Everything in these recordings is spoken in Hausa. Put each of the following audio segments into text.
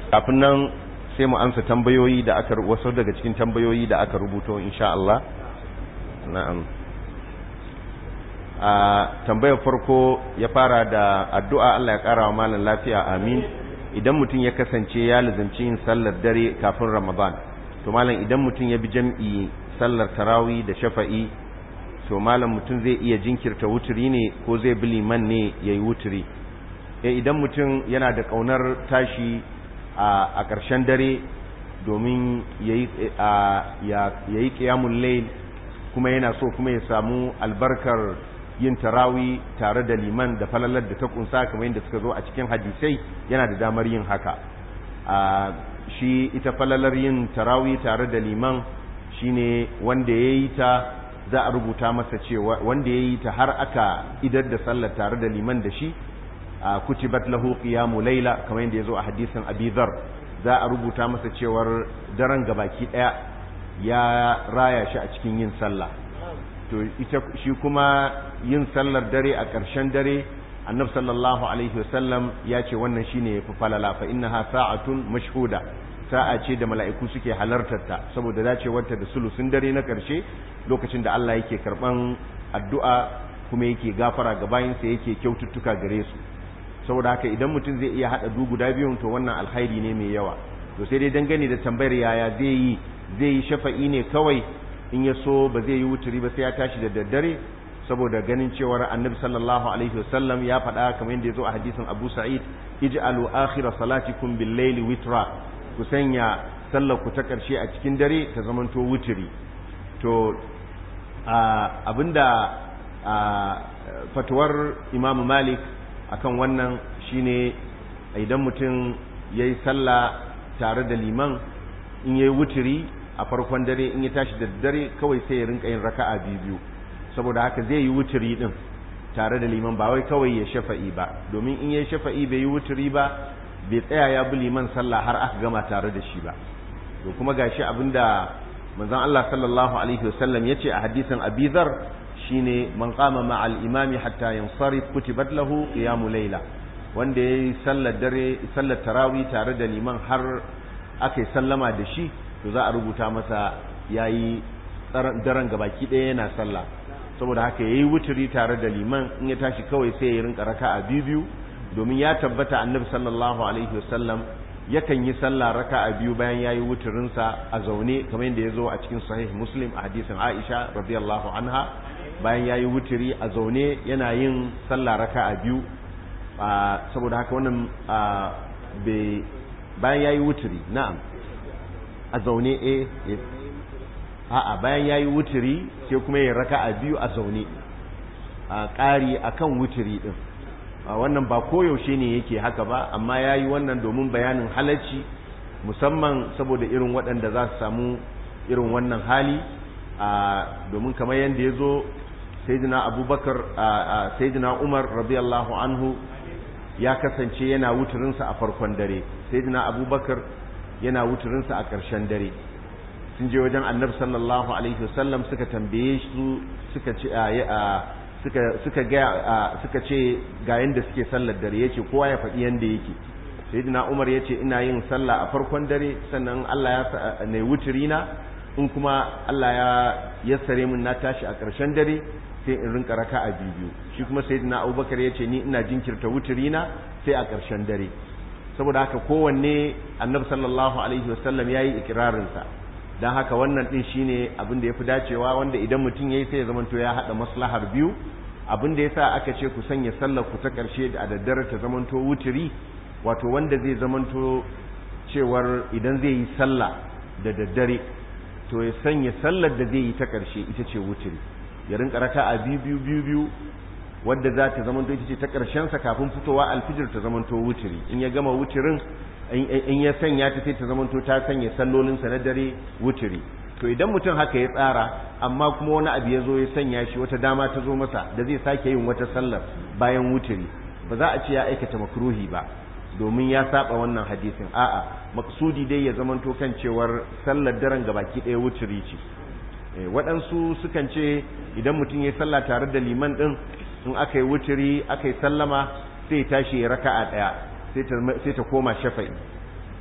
kafin nan sai mu amsa tambayoyi da aka wasu daga cikin tambayoyi da aka rubuto insha Allah na'am a tambayar farko ya fara da addu'a Allah ya kara wa malam lafiya amin idan mutum ya kasance ya lazimci yin sallar dare kafin Ramadan to malam idan mutum ya bi jam'i sallar tarawih da shafa'i to malam mutum zai iya jinkirta wuturi ne ko zai bi liman ne yayi wuturi eh idan mutum yana da kaunar tashi a ƙarshen dare domin yayi yayi qiyamul layl kuma yana so kuma ya samu albarkar yin tarawi tare da liman da falalar da ta kunsa kamar yadda suka zo a cikin hadisai yana da damar yin haka shi ita falalar yin tarawi tare da liman shine wanda ya yi ta za a rubuta masa cewa wanda ya yi ta har aka idar da sallar tare da liman da shi kutibat lahu qiyamu layla kamar yadda ya zo a hadisin abi dhar za a rubuta masa cewar daren gabaki daya ya raya shi a cikin yin sallah to ita shi kuma yin sallar dare a ƙarshen dare annab sallallahu alaihi wasallam ya ce wannan shine yafi falala fa innaha sa'atun mashhuda sa'a ce da mala'iku suke halartar ta saboda dacewarta da sulusun dare na ƙarshe lokacin da Allah yake karban addu'a kuma yake gafara ga bayinsa yake kyaututtuka gare su saboda haka idan mutum zai iya hada du guda biyun to wannan alkhairi ne mai yawa to sai dai dangane da tambayar yaya zai yi zai yi shafa'i ne kawai in ya so ba zai yi wuturi ba sai ya tashi da daddare saboda ganin cewar annabi sallallahu alaihi wasallam ya faɗa kamar yadda ya zo a hadisin abu sa'id ij'alu akhira salatikum bil layli witra ku sanya sallar ku ta karshe a cikin dare ta zamanto wuturi to abinda fatuwar imam malik akan wannan shine idan mutum yayi sallah tare da liman in yayi wuturi a farkon dare in ya tashi da dare kawai sai ya rinka yin raka'a biyu saboda haka zai yi wuturi din tare da liman ba wai kawai ya shafa'i ba domin in ya shafa'i bai yi wuturi ba bai tsaya ya bi liman sallah har aka gama tare da shi ba to kuma gashi abinda manzon Allah sallallahu alaihi wasallam yace a hadisin Abi Dharr shine man qama ma'al imami hatta yansarif kutibat lahu qiyamul layla wanda yayi sallar dare sallar tarawih tare da liman har aka yi sallama da shi to za a rubuta masa yayi daren gabaki ɗaya yana sallah saboda haka yayi wuturi tare da liman in ya tashi kawai sai ya rinka raka'a biyu biyu domin ya tabbata annabi sallallahu alaihi wasallam yakan yi sallah raka'a biyu bayan yayi wuturin sa a zaune kamar yadda ya zo a cikin sahih muslim a hadisin Aisha radiyallahu anha bayan yayi wuturi a zaune yana yin sallah raka'a biyu saboda haka wannan bayan yayi wuturi na'am a zaune eh a'a bayan yayi wuturi sai kuma ya raka'a biyu a zaune a ƙari akan wuturi din wannan ba koyaushe ne yake haka ba amma yayi wannan domin bayanin halacci musamman saboda irin waɗanda za su samu irin wannan hali domin kamar yadda ya zo sayyidina abubakar sayyidina umar radiyallahu anhu ya kasance yana wuturinsa a farkon dare sayyidina abubakar yana wuturinsa a ƙarshen dare sun je wajen annabi sallallahu alaihi wasallam suka tambaye su suka ce suka suka ga suka ce ga yanda suke sallar dare yace kowa ya faɗi yanda yake sayyidina Umar yace ina yin sallah a farkon dare sannan Allah ya ne wuturi na in kuma Allah ya yassare min na tashi a ƙarshen dare sai in rinka raka'a biyu shi kuma sayyidina Abubakar yace ni ina jinkirta wuturi na sai a ƙarshen dare saboda haka kowanne annabi sallallahu alaihi wasallam yayi ikirarin sa dan haka wannan din shine abin da yafi dacewa wanda idan mutum yayi sai ya zamanto ya hada maslahar biyu abin da yasa aka ce ku sanya sallar ku ta karshe da daddare ta zamanto wuturi wato wanda zai zamanto cewar idan zai yi sallah da daddare to ya sanya sallar da zai yi ta karshe ita ce wuturi ya rinka raka'a biyu biyu biyu biyu wadda za ta zamanto ita ce ta sa kafin fitowa alfijir ta zamanto wuturi in ya gama wuturin in ya sanya ta sai ta zamanto ta sanya sallolinsa na dare wuturi to idan mutum haka ya tsara amma kuma wani abu ya zo ya sanya shi wata dama ta zo masa da zai sake yin wata sallar bayan wuturi ba za a ce ya aikata makruhi ba domin ya saba wannan hadisin a'a maksudi dai ya zamanto kan cewar sallar daren gabaki ɗaya wuturi ce waɗansu sukan ce idan mutum ya sallah tare da liman ɗin in aka yi wuturi aka yi sallama sai tashi ya raka'a ɗaya sai ta koma shafa'i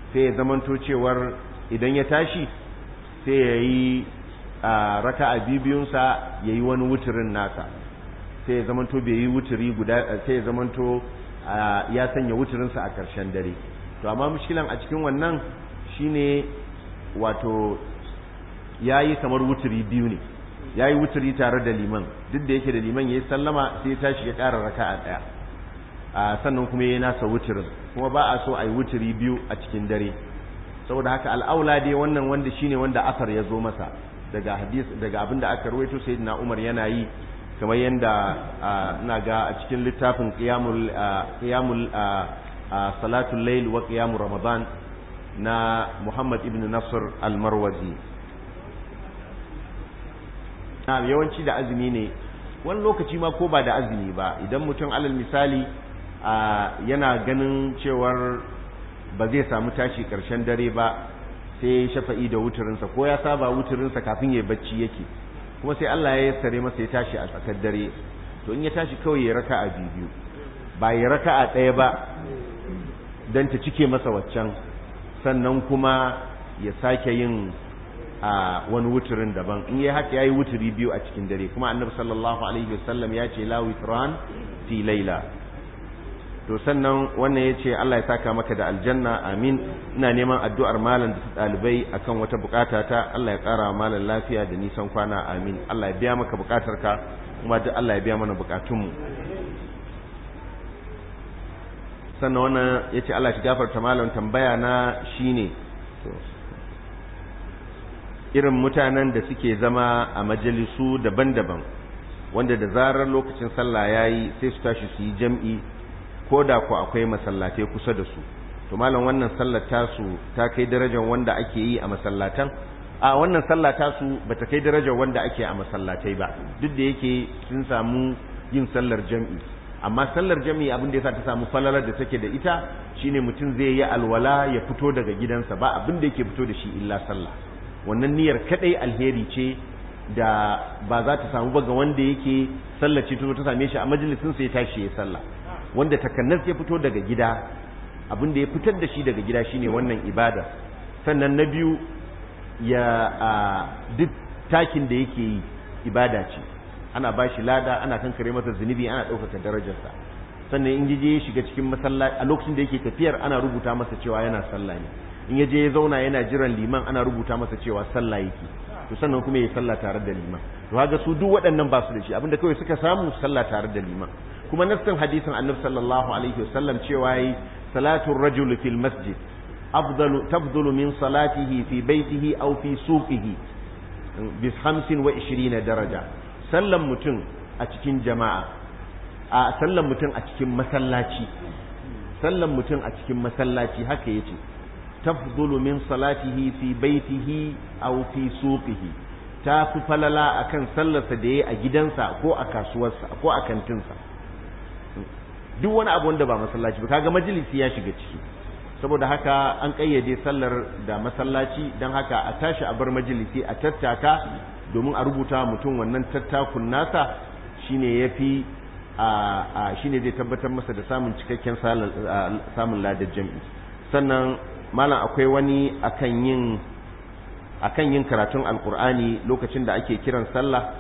sai ya zamanto cewar idan ya tashi sai ya yi raka'a bibiyunsa ya yi wani wuturin nasa sai ya zamanto bai yi wuturi guda sai ya zamanto ya sanya wuturinsa a ƙarshen dare to amma mushkilan a cikin wannan shine wato ya yi kamar wuturi biyu ne ya yi wuturi tare da liman duk da yake da liman ya yi sallama sai ya tashi ya ƙara raka'a ɗaya sannan kuma ya yi nasa wuturin kuma ba a so a yi wuturi biyu a cikin dare saboda haka al'aula dai wannan wanda shine wanda asar ya zo masa daga hadis daga abinda aka rawaito sayyidina Umar yana yi kamar yanda ina ga a cikin littafin qiyamul qiyamul salatul layl wa qiyamul ramadan na Muhammad ibn Nasr al-Marwazi na yawanci da azumi ne wani lokaci ma ko ba da azumi ba idan mutum alal misali yana ganin cewar ba zai samu tashi ƙarshen dare ba sai shafa'i da wuturinsa ko ya saba wuturinsa kafin ya bacci yake kuma sai Allah ya yassare masa ya tashi a tsakar dare to in ya tashi kawai ya raka a biyu ba ya raka a ɗaya ba don ta cike masa waccan sannan kuma ya sake yin a wani wuturin daban in yi haka ya yi wuturi biyu a cikin dare kuma annabi sallallahu alaihi wasallam ya ce la witran fi laila to sannan wannan ya ce Allah ya saka maka da aljanna amin ina neman addu'ar malam da ɗalibai akan wata bukata ta Allah ya ƙara malam lafiya da nisan kwana amin Allah ya biya maka bukatar ka kuma duk Allah ya biya mana bukatunmu sannan wannan ya ce Allah ya gafarta malam tambaya na shine irin mutanen da suke zama a majalisu daban-daban wanda da zarar lokacin sallah yayi sai su tashi su yi jam'i ko da ku akwai masallatai kusa da su to malam wannan sallar tasu ta kai darajar wanda ake yi a masallatan a wannan sallah tasu bata kai darajar wanda ake a masallatai ba duk da yake sun samu yin sallar jam'i amma sallar jam'i abin da yasa ta samu falalar da take da ita shine mutum zai yi alwala ya fito daga gidansa ba abin da yake fito da shi illa sallah wannan niyyar kadai alheri ce da ba za ta samu ba ga wanda yake sallar ce ta same shi a majalisin sai ya tashi ya sallah wanda takannas ya fito daga gida abin da ya fitar da shi daga gida shine wannan ibada sannan na biyu ya duk takin da yake yi ibada ce ana ba shi lada ana kankare masa zunubi ana ɗaukaka darajarsa sannan in je ya shiga cikin masallaci a lokacin da yake tafiyar ana rubuta masa cewa yana sallah ne in ya je ya zauna yana jiran liman ana rubuta masa cewa sallah yake to sannan kuma ya sallah tare da liman to kaga su duk waɗannan ba su da shi abinda kawai suka samu sallah tare da liman kuma nassin hadisin annabi sallallahu alaihi wasallam cewa yi salatu rajul fil masjid afdalu tafdulu min salatihi fi baitihi aw fi suqihi bi 25 daraja sallan mutum a cikin jama'a a sallan mutum a cikin masallaci sallan mutum a cikin masallaci haka yace tafdulu min salatihi fi baitihi aw fi suqihi ta fi falala akan sallarsa da yayi a gidansa ko a kasuwarsa ko a kantinsa duk wani abu wanda ba masallaci ba kaga majalisi ya shiga ciki saboda haka an kayyade sallar da masallaci don haka a tashi a bar majalisi a tattaka domin a rubuta mutum wannan tattakun nasa shine yafi a shine zai tabbatar masa da samun cikakken samun ladar jami'i sannan malam akwai wani akan yin akan yin karatun alkur'ani lokacin da ake kiran sallah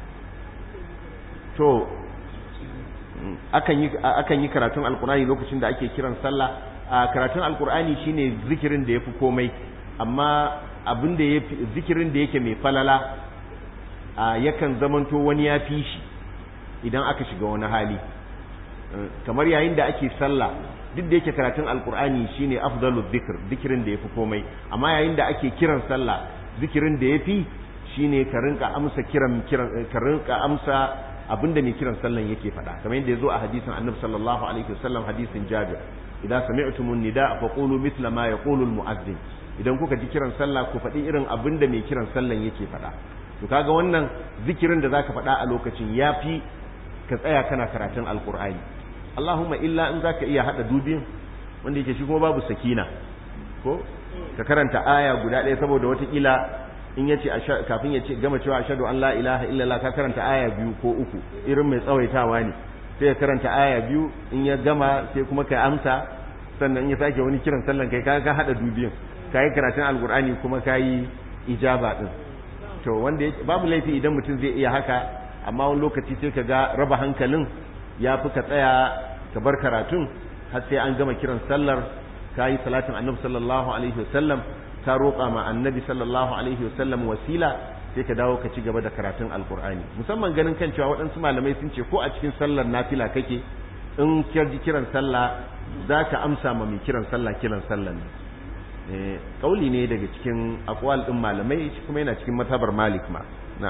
to akan yi akan yi karatun alkur'ani lokacin da ake kiran sallah karatun alkur'ani shine zikirin da yafi komai amma abin da yafi zikirin da yake mai falala yakan zamanto wani ya fi shi idan aka shiga wani hali kamar yayin da ake sallah duk da yake karatun alkur'ani shine afdalu dhikr zikirin da yafi komai amma yayin da ake kiran sallah zikirin da yafi shine ka rinka amsa kiran kiran ka rinka amsa abinda mai kiran sallan yake faɗa kamar yadda yazo a hadisin annabi sallallahu alaihi wasallam hadisin jabir idan sami'tumun nida fa qulu mithla ma yaqulu almu'adhdhin idan kuka ji kiran sallah ku faɗi irin abinda mai kiran sallan yake faɗa to kaga wannan zikirin da zaka faɗa a lokacin yafi ka tsaya kana karatun alqur'ani Allahumma illa in zaka iya hada dubin wanda yake shi kuma babu sakina ko ka karanta aya guda ɗaya saboda watakila in ya ce kafin ya ce gama cewa ashadu an la ilaha illallah ka karanta aya biyu ko uku irin mai tsawaitawa ne sai ya karanta aya biyu in ya gama sai kuma ka amsa sannan ya sake wani kiran sallan kai ka hada dubiyan kai karatun alqur'ani kuma kai ijaba din to wanda babu laifi idan mutum zai iya haka amma wani lokaci sai ka ga raba hankalin ya fi ka tsaya ka bar karatun har sai an gama kiran sallar ka yi salatin annabi sallallahu alaihi wasallam ka roƙa ma annabi sallallahu alaihi wasallam wasila sai ka dawo ka ci gaba da karatun alkur'ani musamman ganin kan cewa waɗansu malamai sun ce ko a cikin sallar nafila kake in ji kiran sallah za ka amsa ma mai kiran sallah kiran sallah ne kauli ne daga cikin akwal ɗin malamai kuma yana cikin matabar malik ma na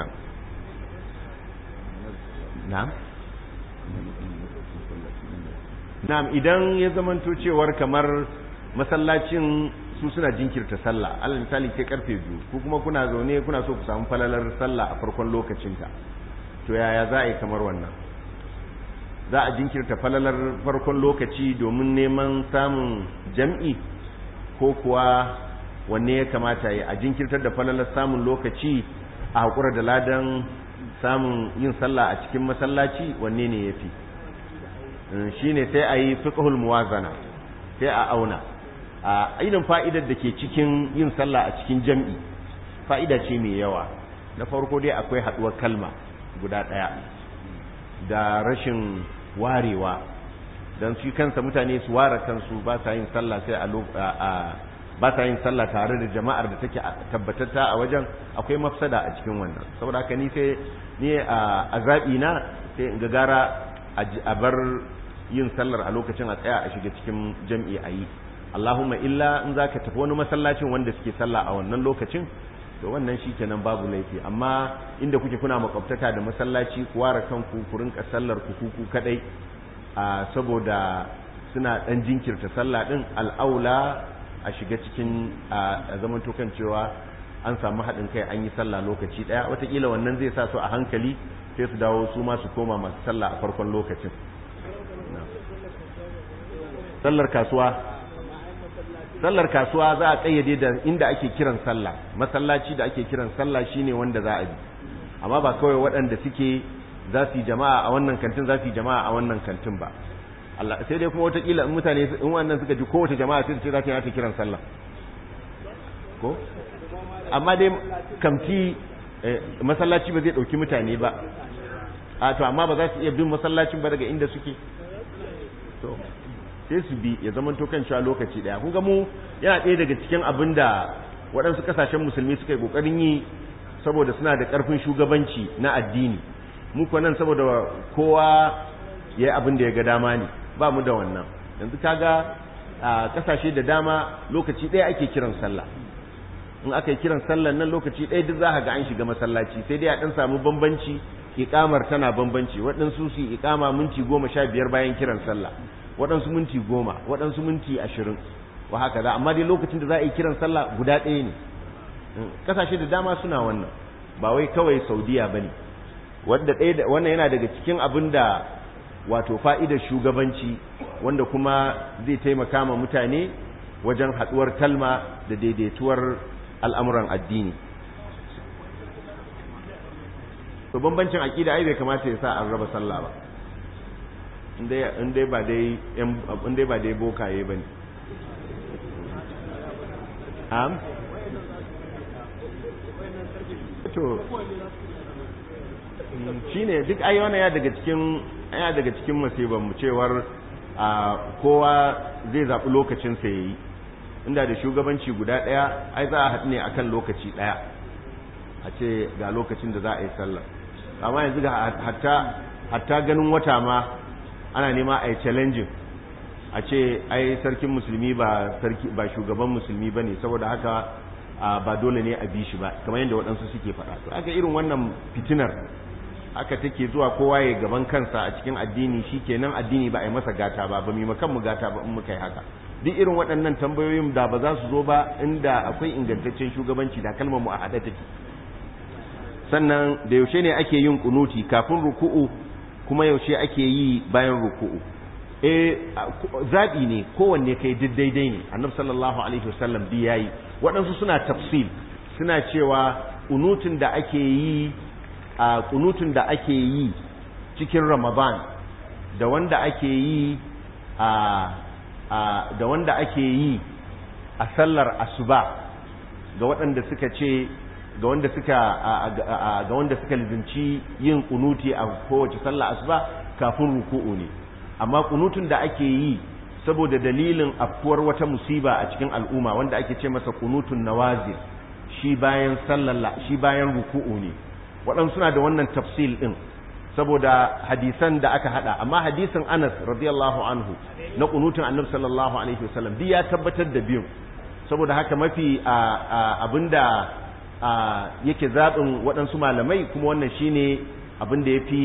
na na'am idan ya zamanto cewar kamar masallacin su suna jinkirta sallah alal misali ke karfe biyu ku kuma kuna zaune kuna so ku samu falalar sallah a farkon lokacinta to yaya za a yi kamar wannan za a jinkirta falalar farkon lokaci domin neman samun jam'i ko kuwa wanne ya kamata yi a jinkirtar da falalar samun lokaci a haƙura da ladan samun yin sallah a cikin masallaci wanne ne ya fi shi ne sai a yi fiƙahul muwazana sai a auna a ainihin fa'idar da ke cikin yin sallah a cikin jam'i fa'ida ce mai yawa na farko dai akwai haɗuwar kalma guda ɗaya da rashin warewa don shi kansa mutane su ware kansu ba sa yin sallah sai a ba sa yin sallah tare da jama'ar da take tabbatatta a wajen akwai mafsada a cikin wannan saboda haka ni sai ni a zaɓi na sai in gagara a bar yin sallar a lokacin a tsaya a shiga cikin jam'i a yi Allahumma illa in za ka tafi wani masallacin wanda suke sallah a wannan lokacin to wannan shi kenan babu laifi amma inda kuke kuna makwabtaka da masallaci ku ware kanku ku rinka sallar ku kuku kadai a saboda suna dan jinkirta sallah din al'aula a shiga cikin a zaman kan cewa an samu haɗin kai an yi sallah lokaci ɗaya watakila wannan zai sa su a hankali sai su dawo su ma su koma masu sallah a farkon lokacin sallar kasuwa sallar kasuwa za a kayyade da inda ake kiran sallah masallaci da ake kiran sallah shine wanda za a bi amma ba kawai waɗanda suke za su yi jama'a a wannan kantin za su yi jama'a a wannan kantin ba Allah sai dai kuma watakila in mutane in wannan suka ji kowace jama'a sai ce za ta yi ta kiran sallah ko amma dai kamti masallaci ba zai ɗauki mutane ba a to amma ba za su iya bin masallacin ba daga inda suke to sai su bi ya zama kan cewa lokaci daya kun ga mu yana ɗaya daga cikin abin da waɗansu ƙasashen musulmi suka yi ƙoƙarin yi saboda suna da ƙarfin shugabanci na addini mu kuwa nan saboda kowa ya yi abin da ya ga dama ne ba mu da wannan yanzu kaga a ƙasashe da dama lokaci ɗaya ake kiran sallah in aka yi kiran sallah nan lokaci ɗaya duk za ga an shiga masallaci sai dai a ɗan samu bambanci iƙamar tana bambanci waɗansu su iƙama minti goma sha biyar bayan kiran sallah waɗansu minti goma waɗansu minti ashirin wa haka za amma dai lokacin da za a yi kiran sallah guda ɗaya ne ƙasashe da dama suna wannan ba wai kawai saudiya ba ne wannan yana daga cikin abin da wato fa'idar shugabanci wanda kuma zai taimaka ma mutane wajen haɗuwar kalma da daidaituwar al'amuran addini to bambancin aƙida ai bai kamata ya sa an raba sallah ba in dai ba dai in dai ba dai bokaye bane am to shine duk ai wannan ya daga cikin ya daga cikin musibar mu cewar kowa zai zaɓi lokacin sa yayi inda da shugabanci guda ɗaya ai za a haɗu ne akan lokaci ɗaya a ce ga lokacin da za a yi sallah amma yanzu ga hatta hatta ganin wata ma ana nema a yi challenging a ce ai sarkin musulmi ba sarki ba shugaban musulmi bane saboda haka ba dole ne a bi shi ba kamar yadda waɗansu suke faɗa to aka irin wannan fitinar haka take zuwa kowa ya gaban kansa a cikin addini shikenan addini ba a yi masa gata ba ba mu kan mu gata ba in muka yi haka duk irin waɗannan tambayoyin da ba za su zo ba inda akwai ingantaccen shugabanci da kalmar mu a haɗe take sannan da yaushe ne ake yin kunuti kafin ruku'u kuma yaushe ake yi bayan ruku'u eh zabi ne kowanne kai duk daidai ne annabi sallallahu alaihi wasallam bi yayi waɗansu suna tafsil suna cewa kunutun da ake yi a kunutun da ake yi cikin ramadan da wanda ake yi a da wanda ake yi a sallar asuba ga waɗanda suka ce ga wanda suka ga wanda suka lizinci yin kunuti a kowace sallar asuba kafin ruku'u ne amma kunutun da ake yi saboda dalilin afkuwar wata musiba a cikin al'umma wanda ake ce masa kunutun nawazil shi bayan sallar shi bayan ruku'u ne waɗansu suna da wannan tafsil ɗin saboda hadisan da aka hada amma hadisin Anas radiyallahu anhu na kunutun Annabi sallallahu alaihi wasallam duk ya tabbatar da biyu saboda haka mafi abinda yake zaɓin waɗansu malamai kuma wannan shine abin da ya fi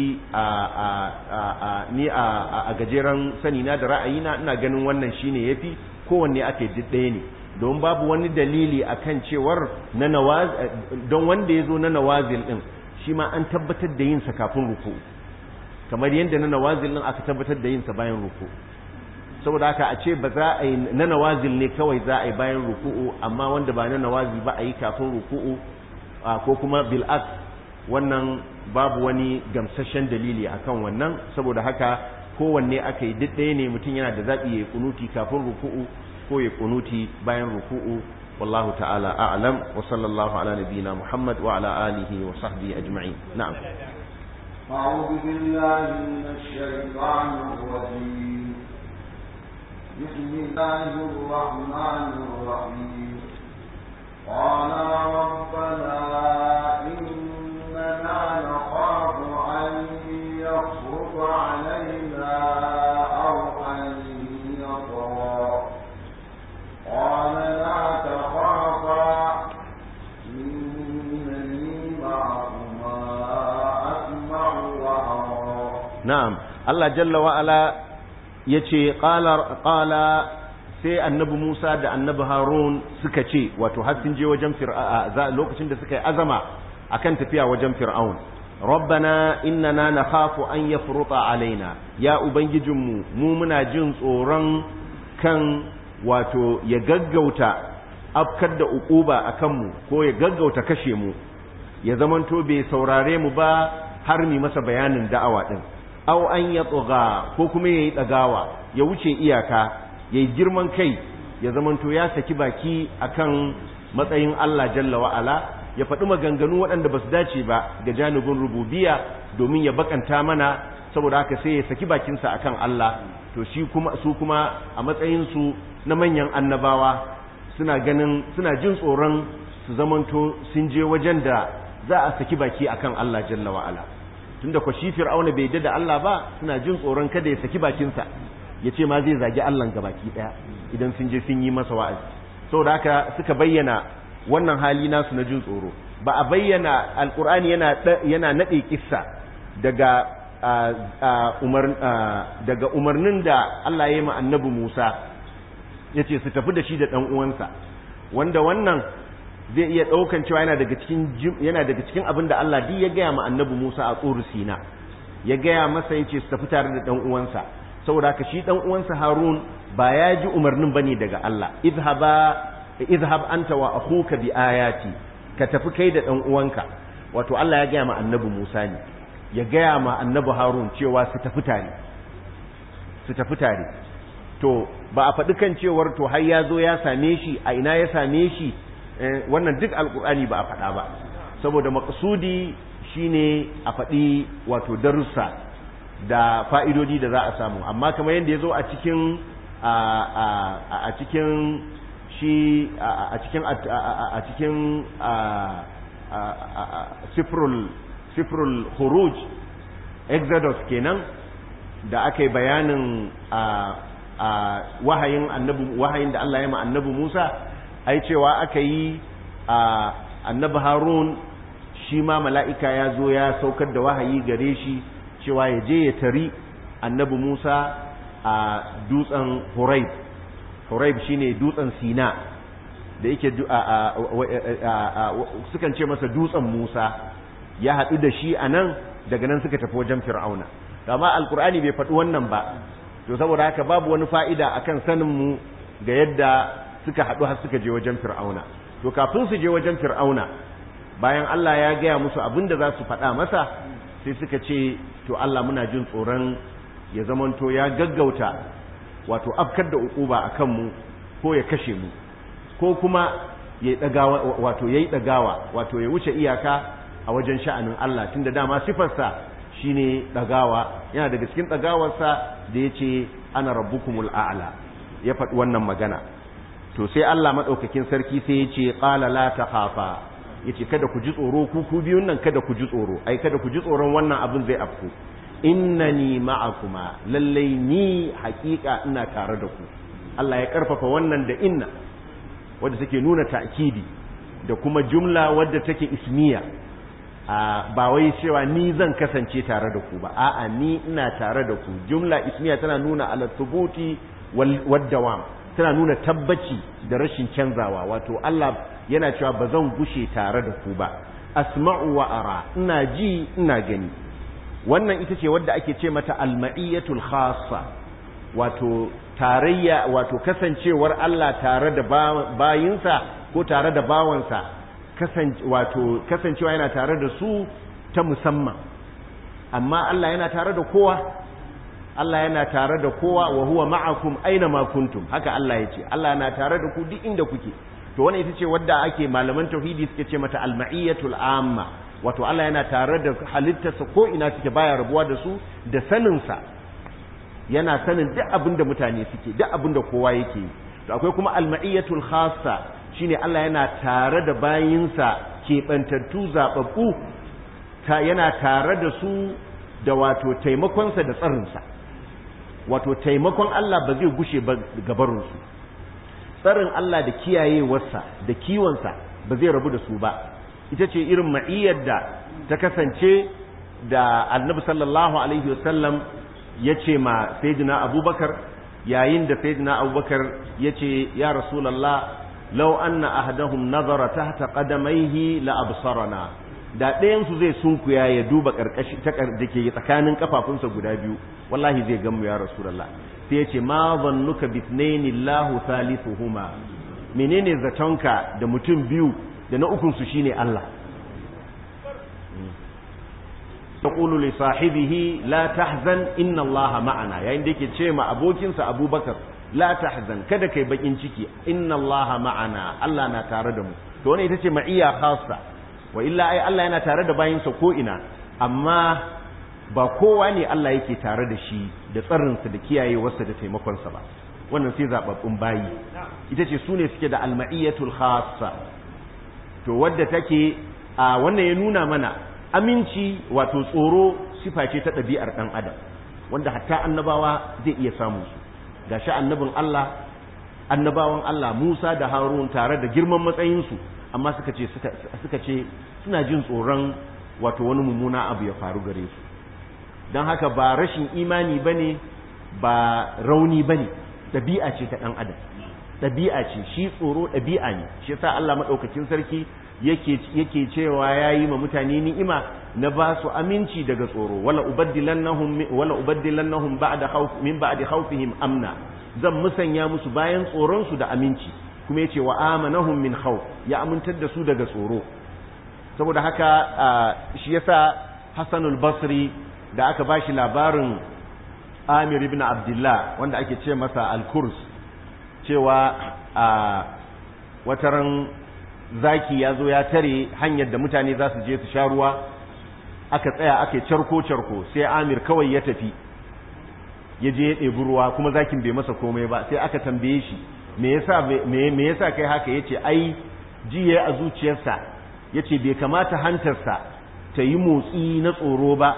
ni a gajeren sani na da ra'ayina ina ganin wannan shine ya fi kowanne aka yi ɗaya ne don babu wani dalili akan cewar na don wanda ya zo na nawazil ɗin shi ma an tabbatar da yinsa kafin ruku kamar yadda na nawazil ɗin aka tabbatar da yinsa bayan ruku saboda haka a ce ba za a yi na nawazil ne kawai za a yi bayan ruku'u amma wanda ba na nawazil ba a yi kafin ruku'u ko kuma bil'aks wannan babu wani gamsashen dalili akan wannan saboda haka kowanne aka yi ɗaya ne mutum yana da zaɓi ya yi kunuti kafin ruku'u ko ya kunuti bayan ruku'u wallahu ta'ala a'lam wa sallallahu ala nabiyyina muhammad wa ala alihi wa sahbihi ajma'in na'am أعوذ بالله من الشيطان الرجيم بسم الله الرحمن الرحيم قال ربنا إننا نخاف أن يفرط علينا أو أن يطغى قال لا تخافا إنني معكما أسمع وأرى na'am Allah jalla wa ala yace qala qala sai annabi Musa da annabi Harun suka ce wato har sun je wajen fir'a lokacin da suka yi azama akan tafiya wajen fir'aun rabbana innana nakhafu an yafruta alaina ya ubangijinmu mu muna jin tsoron kan wato ya gaggauta afkar da ukuba akan mu ko ya gaggauta kashe mu ya zamanto bai saurare mu ba har mi masa bayanin da'awa din aw an yatgha ko kuma yayi dagawa ya wuce iyaka yayi girman kai ya zamanto ya saki baki akan matsayin Allah jalla wa ala ya faɗi maganganu waɗanda ba su dace ba ga janibin rububiya domin ya bakanta mana saboda haka sai ya saki bakinsa akan Allah to shi kuma su kuma a matsayin su na manyan annabawa suna ganin suna jin tsoron su zamanto sun je wajen da za a saki baki akan Allah jalla wa ala tunda ko shi fir'auna bai yadda da Allah ba suna jin tsoron kada ya saki bakinsa ya ce ma zai zagi Allah ga baki daya idan sun je sun yi masa wa'azi saboda haka suka bayyana wannan hali nasu na jin tsoro ba a bayyana alkur'ani yana yana nade kissa daga umar daga umarnin da Allah ya yi ma annabi Musa yace su tafi da shi da dan uwansa wanda wannan zai iya ɗaukan cewa yana daga cikin yana daga cikin abin da Allah duk ya gaya ma annabi Musa a tsoro Sina ya gaya masa yace su tafi tare da dan uwansa saboda haka shi dan uwansa Harun ba ya ji umarnin bane daga Allah idhaba idhhab anta wa akhuka bi ayati ka tafi kai da dan uwanka wato Allah ya gaya ma annabi Musa ne ya gaya ma annabi Harun cewa su tafi tare su tafi tare to ba a faɗi kan cewar to har ya zo ya same shi a ina ya same shi wannan duk alkur'ani ba a faɗa ba saboda maƙasudi shine a faɗi wato darussa da fa'idodi da za a samu amma kamar yadda ya zo a cikin a cikin shi a cikin a cikin sifrul sifrul khuruj exodus kenan da aka yi bayanin wahayin annabi wahayin da Allah ya ma annabi Musa ai cewa aka yi a annabi harun shi ma mala'ika ya zo ya saukar da wahayi gare shi cewa ya je ya tari annabi musa a dutsen huraib huraib shine dutsen sina da yake sukan ce masa dutsen musa ya haɗu da shi a nan daga nan suka tafi wajen fir'auna amma alkur'ani bai faɗi wannan ba to saboda haka babu wani fa'ida akan saninmu ga yadda suka haɗu har suka je wajen fir'auna to kafin su je wajen fir'auna bayan Allah ya gaya musu abin da za su faɗa masa sai suka ce to Allah muna jin tsoron ya zamanto ya gaggauta wato afkar da uquba akan mu ko ya kashe mu ko kuma ya dagawa wato yayi dagawa wato ya wuce iyaka a wajen sha'anin Allah tunda dama sifarsa shine dagawa yana daga cikin dagawarsa da yace ana rabbukumul a'la ya faɗi wannan magana to sai Allah madaukakin sarki sai yace qala la takhafa yace kada ku ji tsoro ku ku biyun nan kada ku ji tsoro ai kada ku ji tsoron wannan abin zai afku innani ma'akuma lallai ni haƙiƙa ina tare da ku Allah ya karfafa wannan da inna wadda take nuna ta'kidi da kuma jumla wadda take ismiya ba wai cewa ni zan kasance tare da ku ba a'a ni ina tare da ku jumla ismiya tana nuna ala thubuti wal dawam tana nuna tabbaci da rashin canzawa wato Allah yana cewa ba zan gushe tare da ku ba asma'u wa ara ina ji ina gani wannan ita ce wadda ake ce mata alma'iyatul khassa wato tarayya wato kasancewar Allah tare da bayinsa ko tare da bawansa wato kasancewa yana tare da su ta musamman amma Allah yana tare da kowa Allah yana tare da kowa wa huwa ma'akum aina ma kuntum haka Allah ya ce Allah yana tare da ku duk inda kuke to wannan ita ce wadda ake malaman tauhidi suke ce mata alma'iyatul amma wato Allah yana tare da halittarsa ko ina suke baya rabuwa da su da saninsa yana sanin duk abin da mutane suke duk abin da kowa yake yi to akwai kuma alma'iyatul khassa shine Allah yana tare da bayinsa keɓantattu zaɓaɓɓu ta yana tare da su da wato taimakonsa da tsarinsa wato taimakon Allah ba zai gushe ba gabarinsu tsarin Allah da kiyayewarsa da kiwonsa ba zai rabu da su ba ita ce irin ma'iyyar da ta kasance da annabi sallallahu alaihi wasallam ya ce ma sayyidina abubakar yayin da sayyidina abubakar ya ce ya rasulallah law anna ahadahum nazara tahta qadamaihi la absarana da ɗayansu zai sunkuya ya duba karkashi ta da ke tsakanin kafafunsa guda biyu wallahi zai gamu ya rasulallah sai ya ce ma zannuka bisnaini Allahu thalithuhuma menene zatonka da mutum biyu da na ukunsu shine Allah taqulu li sahibihi la tahzan inna Allah ma'ana yayin da yake ce ma abokinsa Abubakar la tahzan kada kai bakin ciki inna Allah ma'ana Allah na tare da mu to wannan ita ce ma'iyya khassa wa illa ai Allah yana tare da bayinsa ko ina amma ba kowa ne Allah yake tare da shi da tsarinsa da kiyayewarsa da taimakonsa ba wannan sai zababbun bayi ita ce su ne suke da alma'iyatul khassa to wadda take a wannan ya nuna mana aminci wato tsoro sifa ce ta ɗabi'ar ɗan adam wanda hatta annabawa zai iya samun su gashi annabin Allah annabawan Allah Musa da Harun tare da girman matsayinsu amma suka ce suka ce suna jin tsoron wato wani mummuna abu ya faru gare su don haka ba rashin imani bane ba rauni bane ɗabi'a ce ta ɗan adam ɗabi'a ce shi tsoro ɗabi'a ne shi yasa Allah maɗaukakin sarki yake yake cewa yayi ma mutane ni'ima na ba su aminci daga tsoro wala ubaddilannahum wala ubaddilannahum ba'da khawf min ba'di khawfihim amna zan musanya musu bayan tsoron su da aminci kuma yace wa amanahum min khawf ya amintar da su daga tsoro saboda haka shi yasa Hassan al-Basri da aka bashi labarin Amir ibn Abdullah wanda ake ce masa al-Kurs cewa a wataran zaki ya zo ya tare hanyar da mutane za su je su sha ruwa aka tsaya aka carko-carko sai amir kawai ya tafi ya je ya ɗebi ruwa kuma zakin bai masa komai ba sai aka tambaye shi me yasa me yasa kai haka yace ai jiye a zuciyarsa yace bai kamata hantarsa ta yi motsi na tsoro ba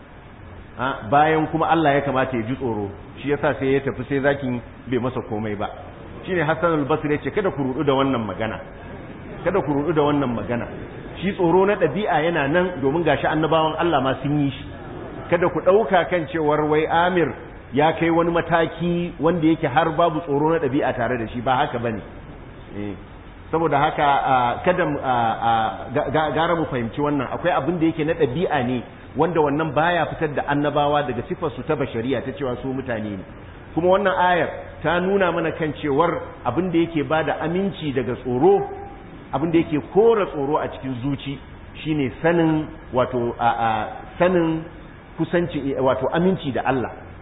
bayan kuma Allah ya kamata ya ji tsoro shi yasa sai ya tafi sai zakin bai masa komai ba shine Hassan al-Basri yace kada ku rudu da wannan magana kada ku rudu da wannan magana shi tsoro na ɗabi'a yana nan domin gashi annabawan Allah ma sun yi shi kada ku ɗauka kan cewar wai Amir ya kai wani mataki wanda yake har babu tsoro na ɗabi'a tare da shi ba haka bane saboda haka kada gara mu fahimci wannan akwai abin da yake na ɗabi'a ne wanda wannan baya fitar da annabawa daga sifarsu ta bashariya ta cewa su mutane ne kuma wannan ayar ta nuna mana kan cewar abin da yake bada aminci daga tsoro abin da yake kora tsoro a cikin zuci shine sanin wato a sanin kusanci wato aminci da Allah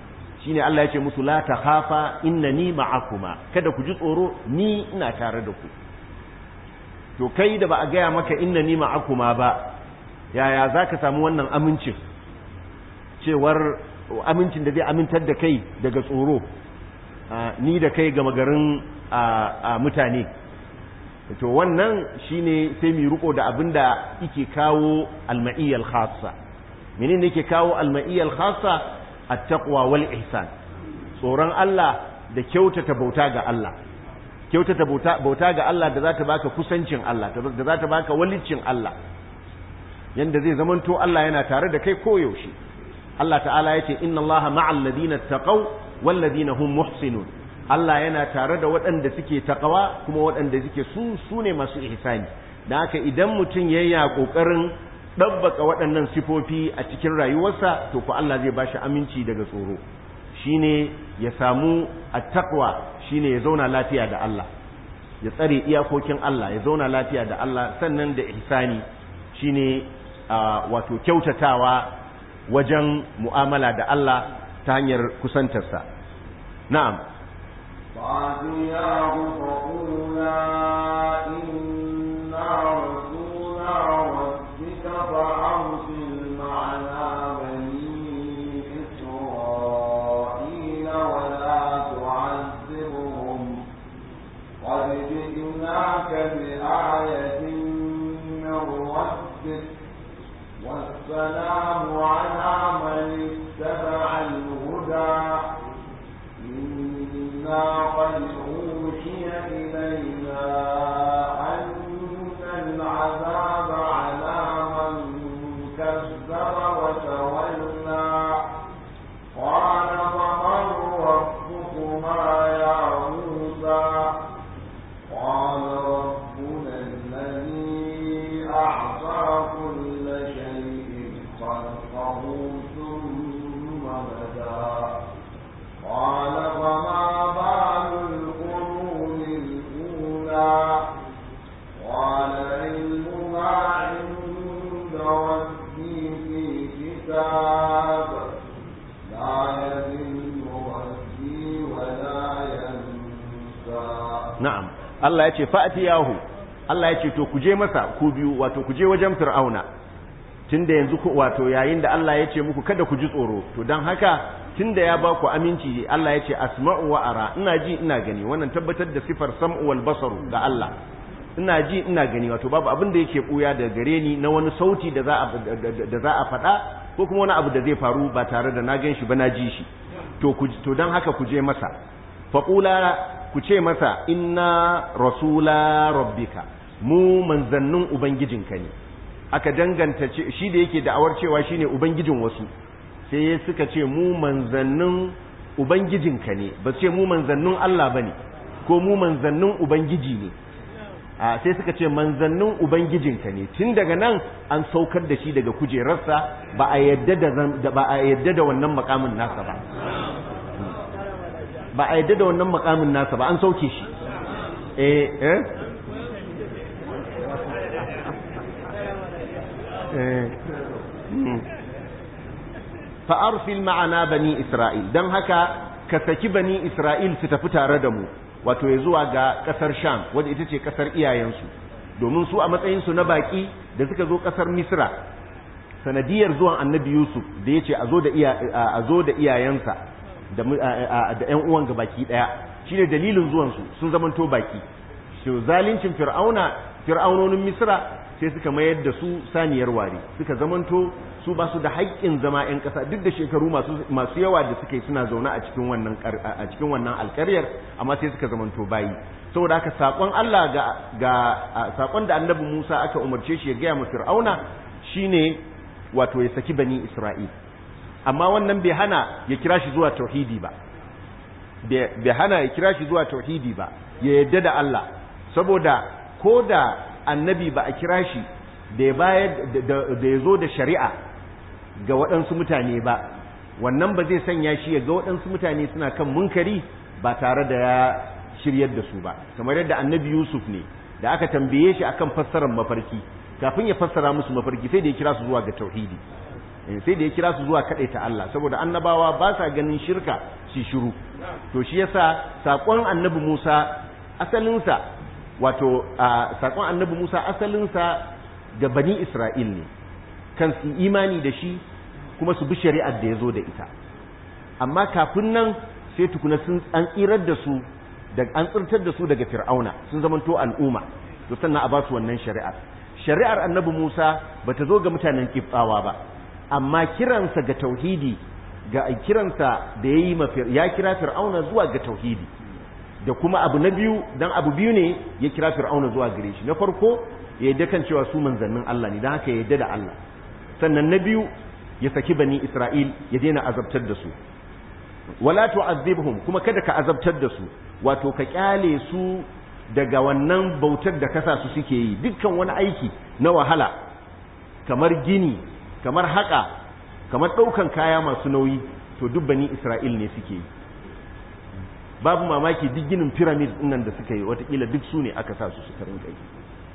shine Allah ya ce musu la takhafa innani ma'akuma kada ku ji tsoro ni ina tare da ku to kai da ba a gaya maka innani ma'akuma ba yaya zaka samu wannan amincin cewar amincin da zai amintar da kai daga tsoro ni da kai gama garin mutane to wannan shine sai mu riko da abinda yake kawo alma'iyyal khassa menene yake kawo alma'iyyal khassa at-taqwa wal ihsan tsoron Allah da kyautata bauta ga Allah kyautata bauta ga Allah da zata baka kusancin Allah da zata baka walicin Allah yanda zai zamanto Allah yana tare da kai koyaushe Allah ta'ala yace inna Allah ma'al ladina taqaw wal ladina hum muhsinun Allah yana tare da waɗanda suke taqwa kuma waɗanda suke su su ne masu ihsani dan haka idan mutum yayi kokarin dabbaka waɗannan sifofi a cikin rayuwarsa to ko Allah zai bashi aminci daga tsoro shine ya samu at-taqwa shine ya zauna lafiya da Allah ya tsare iyakokin Allah ya zauna lafiya da Allah sannan da ihsani shine wato kyautatawa wajen mu'amala da Allah ta hanyar kusantarsa na'am فَأَتِيَاهُ فَقُولَا إِنَّا رَسُولَا رَبِّكَ فَأَرْسِلْ مَعَنَا بَنِي إِسْرَائِيلَ وَلَا تُعَذِّبْهُمْ قَدْ جِئْنَاكَ بِآيَةٍ مِّن رَّبِّكَ والسلام على من اتبع الهدى إنا قد أوحي إلينا أن العذاب على من كذب وتولى قال فمن ربكما يا موسى قال ربنا الذي أعطى كل شيء خلقه ثم بدا قال فما بال القرون الأولى قال علمها عند ربي في كتاب لا يذل ربي ولا ينسى na'am Allah ya ce fa'atiyahu Allah ya ce to ku je masa ku biyu wato ku je wajen fir'auna tunda yanzu ku wato yayin da Allah ya ce muku kada ku ji tsoro to dan haka tunda ya ba ku aminci Allah ya ce asma'u wa ara ina ji ina gani wannan tabbatar da sifar sam'u wal basaru ga Allah ina ji ina gani wato babu abin da yake buya da gare ni na wani sauti da za a da za a faɗa ko kuma wani abu da zai faru ba tare da na gan shi ba na ji shi to ku to dan haka ku je masa faqula ku ce masa inna rasula rabbika mu manzannin ubangijinka ne aka danganta shi da yake da'awar cewa shine ubangijin wasu sai suka ce mu manzannin ubangijinka ne ba ce mu manzannin Allah bane ko mu manzannin ubangiji ne a sai suka ce manzannin ubangijinka ne tun daga nan an saukar da shi daga kujerarsa ba a yadda da ba a yadda da wannan makamin nasa ba ba a yadda da wannan makamin nasa ba an sauke shi eh eh fa arsil ma'ana bani isra'il dan haka ka saki bani isra'il su tafi tare da mu wato ya zuwa ga kasar sham wadda ita ce kasar iyayensu domin su a matsayin su na baki da suka zo kasar misra sanadiyar zuwan annabi yusuf da ya ce a zo da iyayensa da ‘yan uwan ga baki ɗaya shi ne dalilin zuwansu sun zamanto baki shi zalincin fir'auna fir'aunonin misra sai suka mayar da su saniyar ware suka zamanto su ba su da haƙƙin zama ‘yan ƙasa duk da shekaru masu yawa da suka yi suna zaune a cikin wannan a cikin wannan alƙaryar amma sai suka zamanto bayi saboda haka saƙon Allah ga ga saƙon da annabi Musa aka umarce shi ya gaya mu fir'auna shine wato ya saki bani Isra'il amma wannan bai hana ya kira shi zuwa tauhidi ba bai hana ya kira shi zuwa tauhidi ba ya yadda da Allah saboda ko da annabi ba a kira shi da ya bayar da ya zo da shari'a ga waɗansu mutane ba wannan ba zai sanya shi ya ga waɗansu mutane suna kan munkari ba tare da ya shiryar da su ba kamar yadda annabi Yusuf ne da aka tambaye shi akan fassarar mafarki kafin ya fassara musu mafarki sai da ya kira su zuwa ga tauhidi sai da ya kira su zuwa ta Allah saboda annabawa ba sa ganin shirka shi shiru to shi yasa sakon annabi Musa asalinsa wato sakon annabi Musa asalinsa ga bani Isra'il ne kan su imani da shi kuma su bi shari'ar da ya zo da ita amma kafin nan sai tukuna sun an tsirar da su da an tsirtar da su daga fir'auna sun zamanto al'umma to sannan a ba su wannan shari'ar shari'ar annabi Musa bata zo ga mutanen kibtsawa ba amma kiransa ga tauhidi ga kiransa da yayi ya kira fir'auna zuwa ga tauhidi da kuma abu na biyu dan abu biyu ne ya kira fir'auna zuwa gare shi na farko ya yadda kan cewa su manzannin Allah ne dan haka ya yadda da Allah sannan na biyu ya saki bani Isra'il ya daina azabtar da su wala tu'azzibhum kuma kada ka azabtar da su wato ka kyale su daga wannan bautar da kasa su suke yi dukkan wani aiki na wahala kamar gini kamar haka kamar ɗaukan kaya masu nauyi to duk bani Isra'il ne suke yi babu mamaki duk ginin pyramid nan da suka yi watakila duk su ne aka sa su suka rinka yi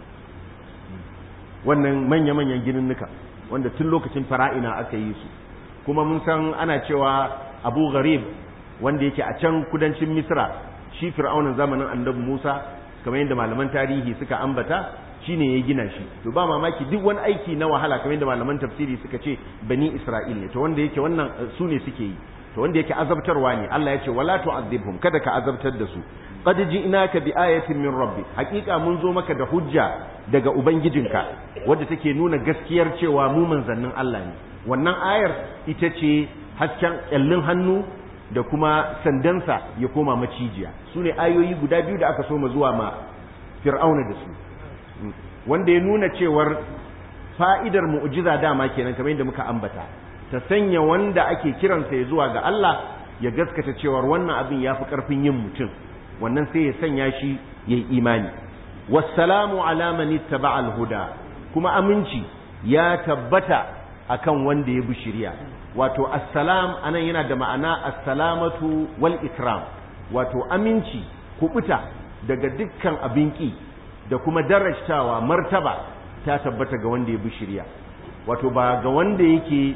wannan manya-manyan gininnuka wanda tun lokacin fara'ina aka yi su kuma mun san ana cewa abu gharib wanda yake a can kudancin misra shi fir'aunin zamanin annabi musa kamar yadda malaman tarihi suka ambata shine ya gina shi to ba mamaki duk wani aiki na wahala kamar yadda malaman tafsiri suka ce bani isra'il ne to wanda yake wannan su ne suke yi to wanda yake azabtarwa ne Allah ya ce wala tu'adhibhum kada ka azabtar da su qad ji'naka bi ayatin min rabbi haqiqa mun zo maka da hujja daga ubangijinka wadda take nuna gaskiyar cewa mu manzannin Allah ne wannan ayar ita ce hasken kyallin hannu da kuma sandansa ya koma macijiya su ne ayoyi guda biyu da aka so ma zuwa ma fir'auna da su wanda ya nuna cewar fa'idar mu'jiza dama kenan kamar yadda muka ambata ta sanya wanda ake kiransa ya zuwa ga Allah ya gaskata cewar wannan abin ya fi ƙarfin yin mutum wannan sai ya sanya shi ya yi imani wassalamu ala man ittaba al-huda kuma aminci ya tabbata akan wanda ya bi shari'a wato assalam anan yana da ma'ana assalamatu wal ikram wato aminci kubuta daga dukkan abin ki da kuma darajtawa martaba ta tabbata ga wanda ya bi shari'a wato ba ga wanda yake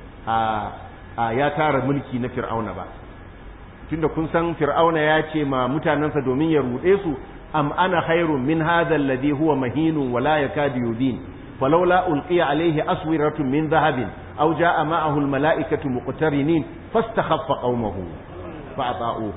a ya tara mulki na fir'auna ba tunda kun san fir'auna ya ce ma mutanensa domin ya ruɗe su am ana khairun min hadha alladhi huwa mahinun wa la yakadu yudin falawla ulqiya alayhi aswiratun min dhahabin aw jaa ma'ahu almala'ikatu muqtarinin fastakhaffa qaumahu fa ata'uhu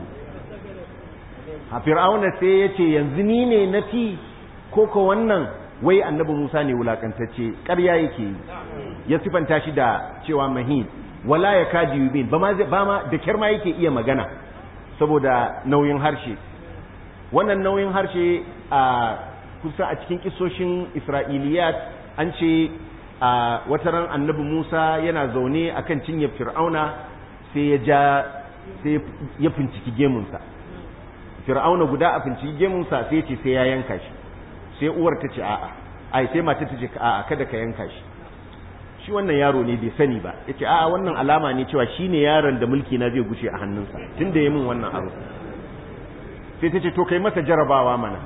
ha fir'auna sai ya ce yanzu ni ne nafi ko ko wannan wai annabi Musa ne wulakantacce ƙarya yake yi ya sifanta shi da cewa mahin wala ya kaji yubin ba ma ba ma da kyar ma yake iya magana saboda nauyin harshe wannan nauyin harshe a kusa a cikin kisoshin Isra'iliyat an ce a wataran annabi Musa yana zaune akan cinyar Fir'auna sai ya ja sai ya finciki gemunsa Fir'auna guda a finciki gemunsa sai ya ce sai ya yanka shi sai uwar ta ce a'a ai sai mata ta ce a'a kada ka yanka shi shi wannan yaro ne bai sani ba yace a'a wannan alama ne cewa shine yaron da mulki na zai gushe a hannunsa tunda yayin min wannan abu sai ta ce to kai masa jarabawa mana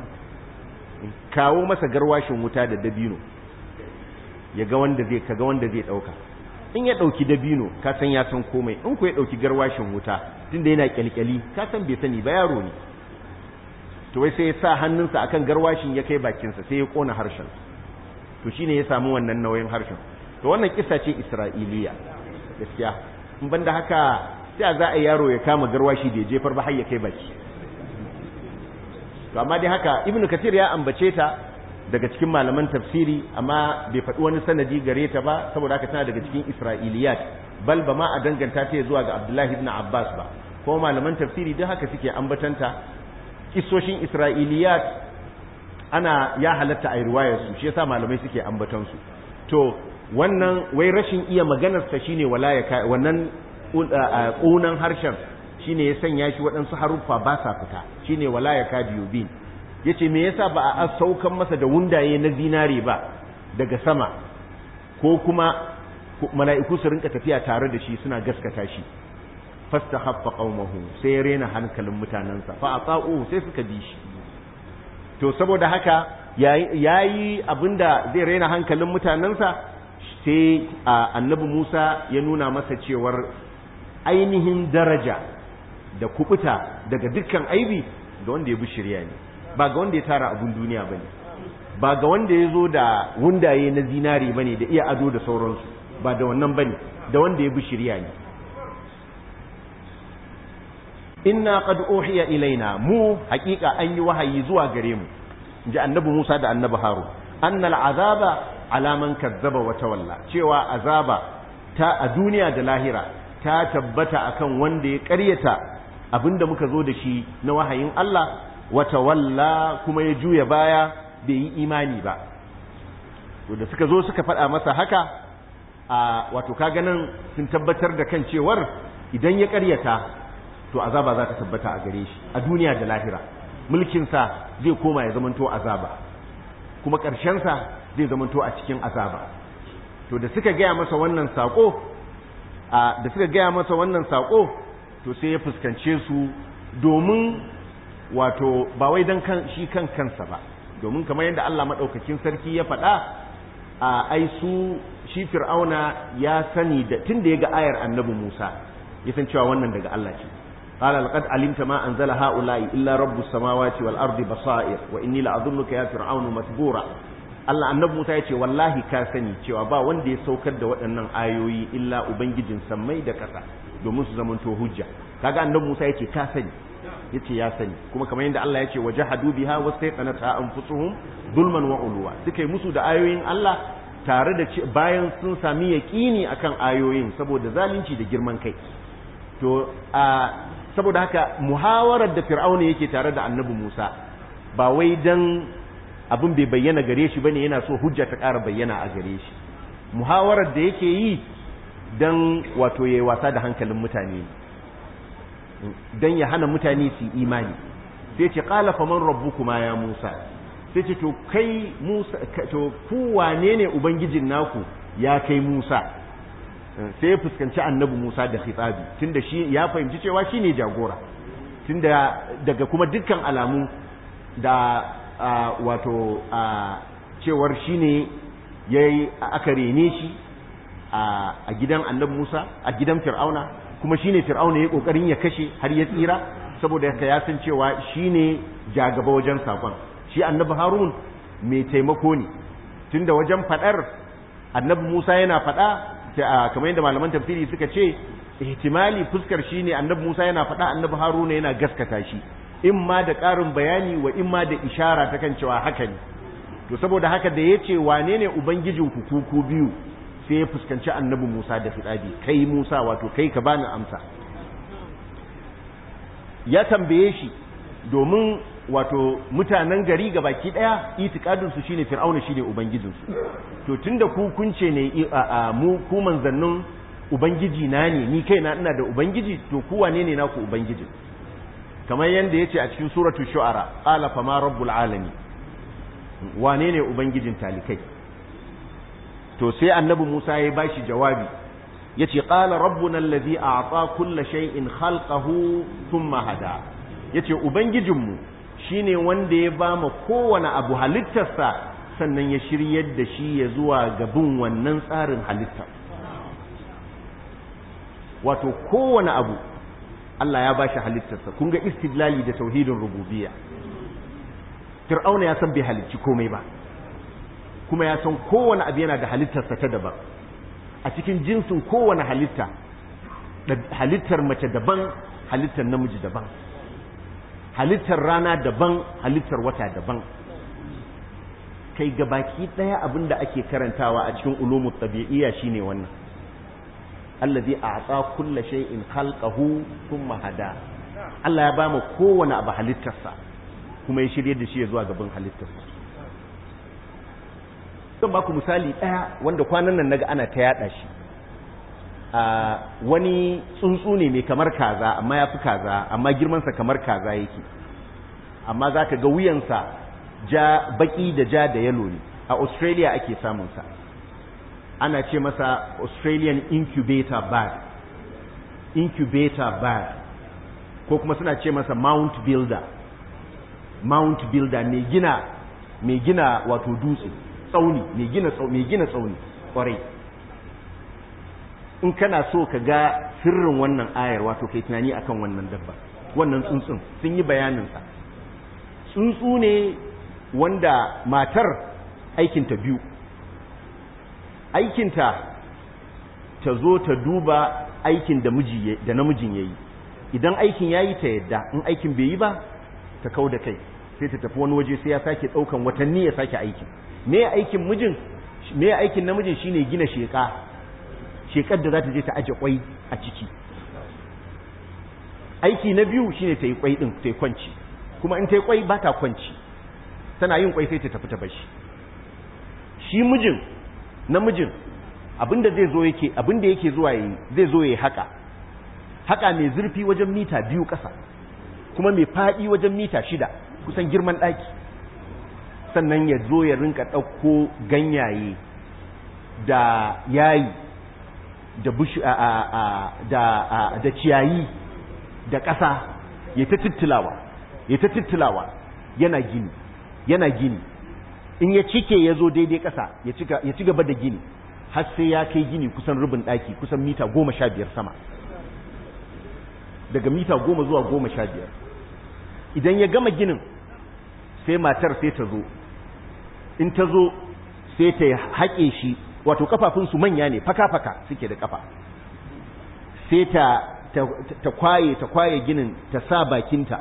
kawo masa garwashin wuta da dabino ya ga wanda zai kaga wanda zai dauka in ya dauki dabino ka san ya san komai in ku ya dauki garwashin wuta tunda yana kyalkyali ka san bai sani ba yaro ne to wai sai ya sa hannunsa akan garwashin ya kai bakinsa sai ya kona harshen to shine ya samu wannan nauyin harshen to wannan kisa ce isra'iliya gaskiya in banda haka sai za a yaro ya kama garwashi da ya jefar ba har ya kai baki to amma dai haka ibnu kathir ya ambace ta daga cikin malaman tafsiri amma bai faɗi wani sanadi gare ta ba saboda haka tana daga cikin isra'iliyat bal ba ma a danganta ta zuwa ga abdullahi ibn abbas ba ko malaman tafsiri duk haka suke ambatanta kisoshin isra'iliyat ana ya halatta a riwayarsu shi yasa malamai suke ambatansu to wannan wai rashin iya maganarsa shine wala ya wannan ƙunan harshen shine ya sanya shi waɗansu haruffa ba sa fita shine wala ya ka biyu bin yace me yasa ba a saukan masa da wundaye na zinare ba daga sama ko kuma mala'iku su rinka tafiya tare da shi suna gaskata shi fastahaffa qaumahu sai ya rena hankalin mutanansa fa ata'u sai suka bi shi to saboda haka yayi abinda zai rena hankalin mutanansa sai annabi Musa ya nuna masa cewar ainihin daraja da kubuta daga dukkan aibi ga wanda ya bi shirya ne ba ga wanda ya tara abun duniya bane ba ga wanda ya zo da wundaye na zinari bane da iya ado da sauransu ba da wannan bane da wanda ya bi shirya ne inna qad uhiya ilaina mu haƙiƙa an yi wahayi zuwa gare mu inji annabi Musa da annabi Harun annal azaba ala man kazzaba wa tawalla cewa azaba ta a duniya da lahira ta tabbata akan wanda ya ƙaryata abinda muka zo da shi na wahayin Allah wa tawalla kuma ya juya baya bai yi imani ba to da suka zo suka faɗa masa haka a wato kaga nan sun tabbatar da kan cewar idan ya ƙaryata to azaba za ta tabbata a gare shi a duniya da lahira mulkinsa zai koma ya zamanto azaba kuma ƙarshensa zai zamanto a cikin azaba to da suka gaya masa wannan saƙo da suka gaya masa wannan saƙo to sai ya fuskance su domin wato ba wai don kan shi kan kansa ba domin kamar yadda Allah maɗaukakin sarki ya faɗa a ai su shi fir'auna ya sani da tun da ya ga ayar annabi Musa ya san cewa wannan daga Allah ce قال لقد علمت ما أنزل هؤلاء إلا رب السماوات والأرض بصائر وإني لأظنك يا فرعون مثبورا Allah annabi Musa ya ce wallahi ka sani cewa ba wanda ya saukar da waɗannan ayoyi illa ubangijin sammai da ƙasa domin su zamanto hujja kaga annabi Musa ya ce ka sani yace ya sani kuma kamar yadda Allah ya ce wajahadu biha wastaqanata anfusuhum zulman wa ulwa suka yi musu da ayoyin Allah tare da bayan sun sami yaqini akan ayoyin saboda zalunci da girman kai to a saboda haka muhawarar da fir'auna yake tare da annabi Musa ba wai dan abin bai bayyana gare shi bane yana so hujja ta ƙara bayyana a gare shi muhawarar da yake yi dan wato yayi wasa da hankalin mutane dan ya hana mutane su imani sai ce qala faman rabbukuma ya Musa sai ce to kai Musa to ku wane ne ubangijin naku ya kai Musa sai ya fuskanci annabi Musa da khitabi tunda shi ya fahimci cewa shine jagora tunda daga kuma dukkan alamu da wato cewar shine yayi aka rene shi a gidan annabi Musa a gidan Fir'auna kuma shine Fir'auna ya kokarin ya kashe har ya tsira saboda haka ya san cewa shine jagaba wajen sakon shi annabi Harun mai taimako ne tunda wajen fadar annabi Musa yana fada kamar yadda malaman tafsiri suka ce ihtimali fuskar shi ne annabi Musa yana faɗa annabi Haruna yana gaskata shi in ma da ƙarin bayani wa in ma da ishara ta kan cewa haka ne to saboda haka da yace wane ne ubangijin ku ku biyu sai ya fuskanci annabi Musa da fitadi kai Musa wato kai ka bani amsa ya tambaye shi domin wato mutanen gari ga baki daya itikadin su shine fir'auna shine ubangijin su to tunda ku kunce ne a mu ku manzannin ubangiji na ne ni kaina ina da ubangiji to ku wane ne naku ubangiji kamar yanda yace a cikin suratul shu'ara qala fama rabbul alamin wane ne ubangijin talikai to sai annabi Musa ya bashi jawabi yace qala rabbuna allazi a'ta kulla shay'in khalqahu thumma hada yace ubangijinmu shine wanda ya ba mu kowane abu halittarsa sannan ya shiryar da shi ya zuwa gabin wannan tsarin halitta wato kowane abu Allah ya bashi halittarsa kun ga istidlali da tauhidin rububiyya fir'auna ya san bai halicci komai ba kuma ya san kowane abu yana da halittarsa ta daban a cikin jinsin kowane halitta halittar mace daban halittar namiji daban halittar rana daban halittar wata daban kai gabaki daya abinda ake karantawa a cikin ulumut tabi'iyya shine wannan allazi a'ta kulla shay'in khalqahu thumma hada Allah ya bamu kowane abu halittarsa kuma ya shirye da shi zuwa gaban halittarsa zan baku misali daya wanda kwanan nan naga ana ta yada shi a wani tsuntsu ne mai kamar kaza amma ya fi kaza amma girmansa kamar kaza yake amma za ka ga wuyansa ja baki da ja da yalo ne a australia ake samunsa ana ce masa australian incubator bird incubator bird ko kuma suna ce masa mount builder mount builder mai gina mai gina wato dutse tsauni mai gina tsauni mai gina tsauni kwarai in kana so ka ga sirrin wannan ayar wato kai tunani akan wannan dabba wannan tsuntsun sun yi bayaninsa tsuntsu ne wanda matar aikinta biyu aikinta ta zo ta duba aikin da miji da namijin yayi idan aikin yayi ta yadda in aikin bai yi ba ta kau da kai sai ta tafi wani waje sai ya sake daukan watanni ya sake aikin me aikin mijin me aikin namijin shine gina sheka shekar da za ta je ta aje kwai a ciki aiki na biyu shine ta yi kwai din ta yi kwanci kuma in ta yi kwai ba ta kwanci tana yin kwai sai ta tafi ta bashi shi mijin namijin abinda zai zo yake abinda yake zuwa yi zai zo yayi haka haka mai zurfi wajen mita biyu ƙasa kuma mai faɗi wajen mita shida kusan girman ɗaki sannan ya zo ya rinka ɗauko ganyaye da yayi da bushi da da ciyayi da ƙasa ya ta tittilawa ya ta tittilawa yana gini yana gini in ya cike ya zo daidai ƙasa ya ci gaba da gini har sai ya kai gini kusan rubin ɗaki kusan mita goma sha biyar sama daga mita goma zuwa goma sha biyar idan ya gama ginin sai matar sai ta zo in ta zo sai ta haƙe shi wato kafafunsu manya ne faka-faka suke da kafa sai ta ta kwaye ta kwaye ginin ta sa bakinta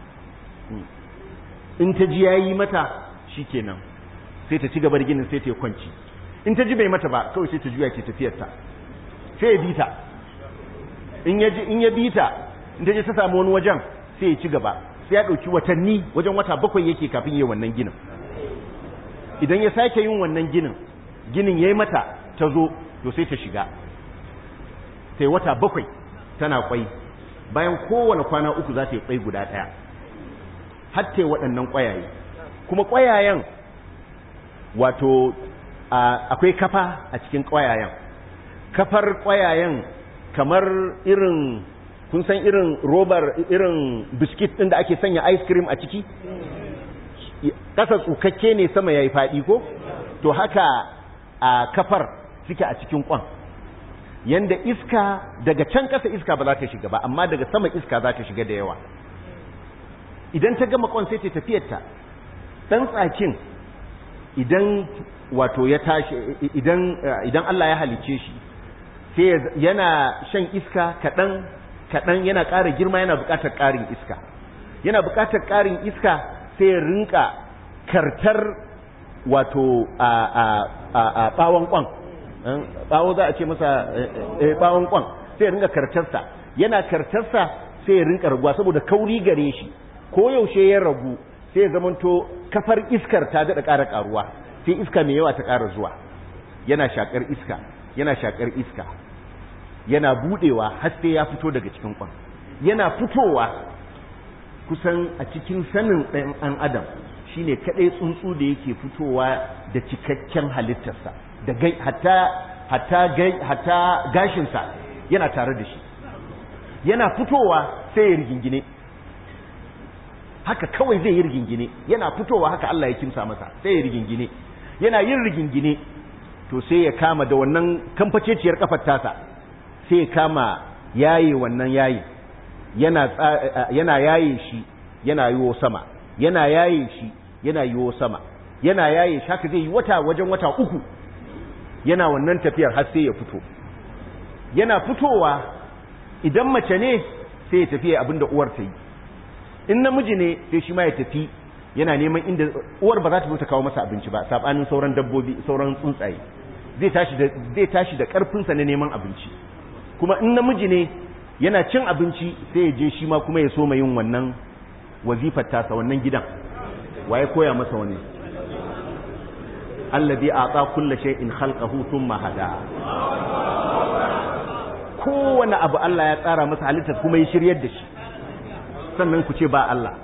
in ta ji yayi mata shikenan sai ta ci gaba da ginin sai ta yi kwanci in ta ji bai mata ba kawai sai ta juya ke tafiyarta sai ya bita in ya in ya bita in ta je ta samu wani wajen sai ya ci gaba sai ya ɗauki watanni wajen wata bakwai yake kafin yi wannan ginin idan ya sake yin wannan ginin ginin ya yi mata ta zo to sai ta shiga sai wata bakwai tana kwai bayan kowane kwana uku za ta yi kwai guda ɗaya hatta waɗannan ƙwayaye kuma ƙwayayen wato akwai kafa a cikin ƙwayayen kafar ƙwayayen kamar irin kun san irin robar irin biskit ɗin da ake sanya ice cream a ciki ƙasa tsukakke ne sama ya yi faɗi ko to haka a kafar suke a cikin ƙwan yanda iska daga can ƙasa iska ba za ta shiga ba amma daga sama iska za ta shiga da yawa idan ta gama ƙwan sai ta tafiyarta ɗan tsakin idan wato ya tashi idan idan Allah ya halice shi sai yana shan iska kaɗan kaɗan yana ƙara girma yana buƙatar ƙarin iska yana buƙatar ƙarin iska sai ya rinka kartar wato a ɓawon ƙwan ɓawo za a ce masa ɓawon ƙwan sai ya rinka kartarsa yana kartarsa sai ya rinka raguwa saboda kauri gare shi ko yaushe ya ragu sai ya zamanto kafar iskar ta daɗa ƙara ƙaruwa sai iska mai yawa ta ƙara zuwa yana shaƙar iska yana shaƙar iska yana buɗewa har sai ya fito daga cikin ƙwan yana fitowa kusan a cikin sanin ɗan an adam shine kaɗai tsuntsu da yake fitowa da cikakken halittarsa da gai hatta hatta gai hatta gashinsa yana tare da shi yana fitowa sai ya rigingine haka kawai zai yi rigingine yana fitowa haka Allah ya kimsa masa sai ya rigingine yana yin rigingine to sai ya kama da wannan kamfaceciyar kafar tasa sai ya kama yaye wannan yayi yana yana yaye shi yana yiwo sama yana yaye shi yana yiwo sama yana yaye shi haka zai yi wata wajen wata uku yana wannan tafiyar har sai ya fito yana fitowa idan mace ne sai ya tafi abinda uwar ta yi in namiji ne sai shi ma ya tafi yana neman inda uwar ba za ta zo ta kawo masa abinci ba sabanin sauran dabbobi sauran tsuntsaye zai tashi da zai tashi da karfinsa na neman abinci kuma in namiji ne yana cin abinci sai ya je shi ma kuma ya so yin wannan wazifar tasa wannan gidan waye koya masa wani alladhi ata kulli shay'in khalqahu thumma hada kowane abu Allah ya tsara masa halittar kuma ya shiryar da shi sannan ku ce ba Allah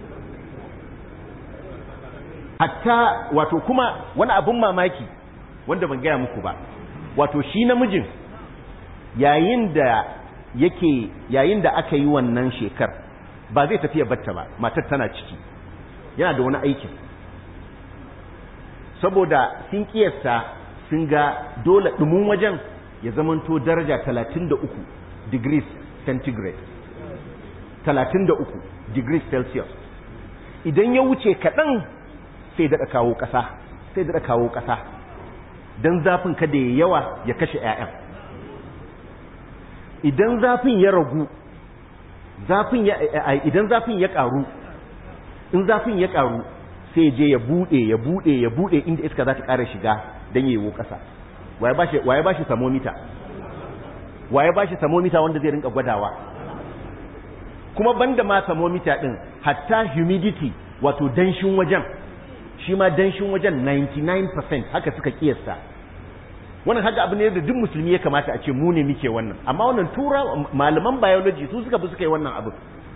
hatta wato kuma wani abun mamaki wanda ban gaya muku ba wato shi namijin yayin da yake yayin da aka yi wannan shekar ba zai tafi ya batta ba matar tana ciki yana da wani aikin saboda sun kiyasta sun ga dole dumin wajen ya zamanto daraja 33 degrees centigrade 33 degrees celsius idan ya wuce kaɗan sai daɗa kawo ƙasa sai daɗa kawo ƙasa don zafin kada ya yawa ya kashe 'ya'yan idan zafin ya ragu zafin ya idan zafin ya ƙaru in zafin ya ƙaru sai je ya buɗe ya buɗe ya buɗe inda iska za ta ƙara shiga don yayi ƙasa waye ba shi thermometer waye ba shi thermometer wanda zai rinka gwadawa kuma banda ma thermometer din hatta humidity wato danshin wajen shi ma danshin wajen 99% haka suka kiyasta wannan haka abu ne da duk musulmi ya kamata a ce mu ne muke wannan amma wannan tura malaman biology su suka bi suka yi wannan abu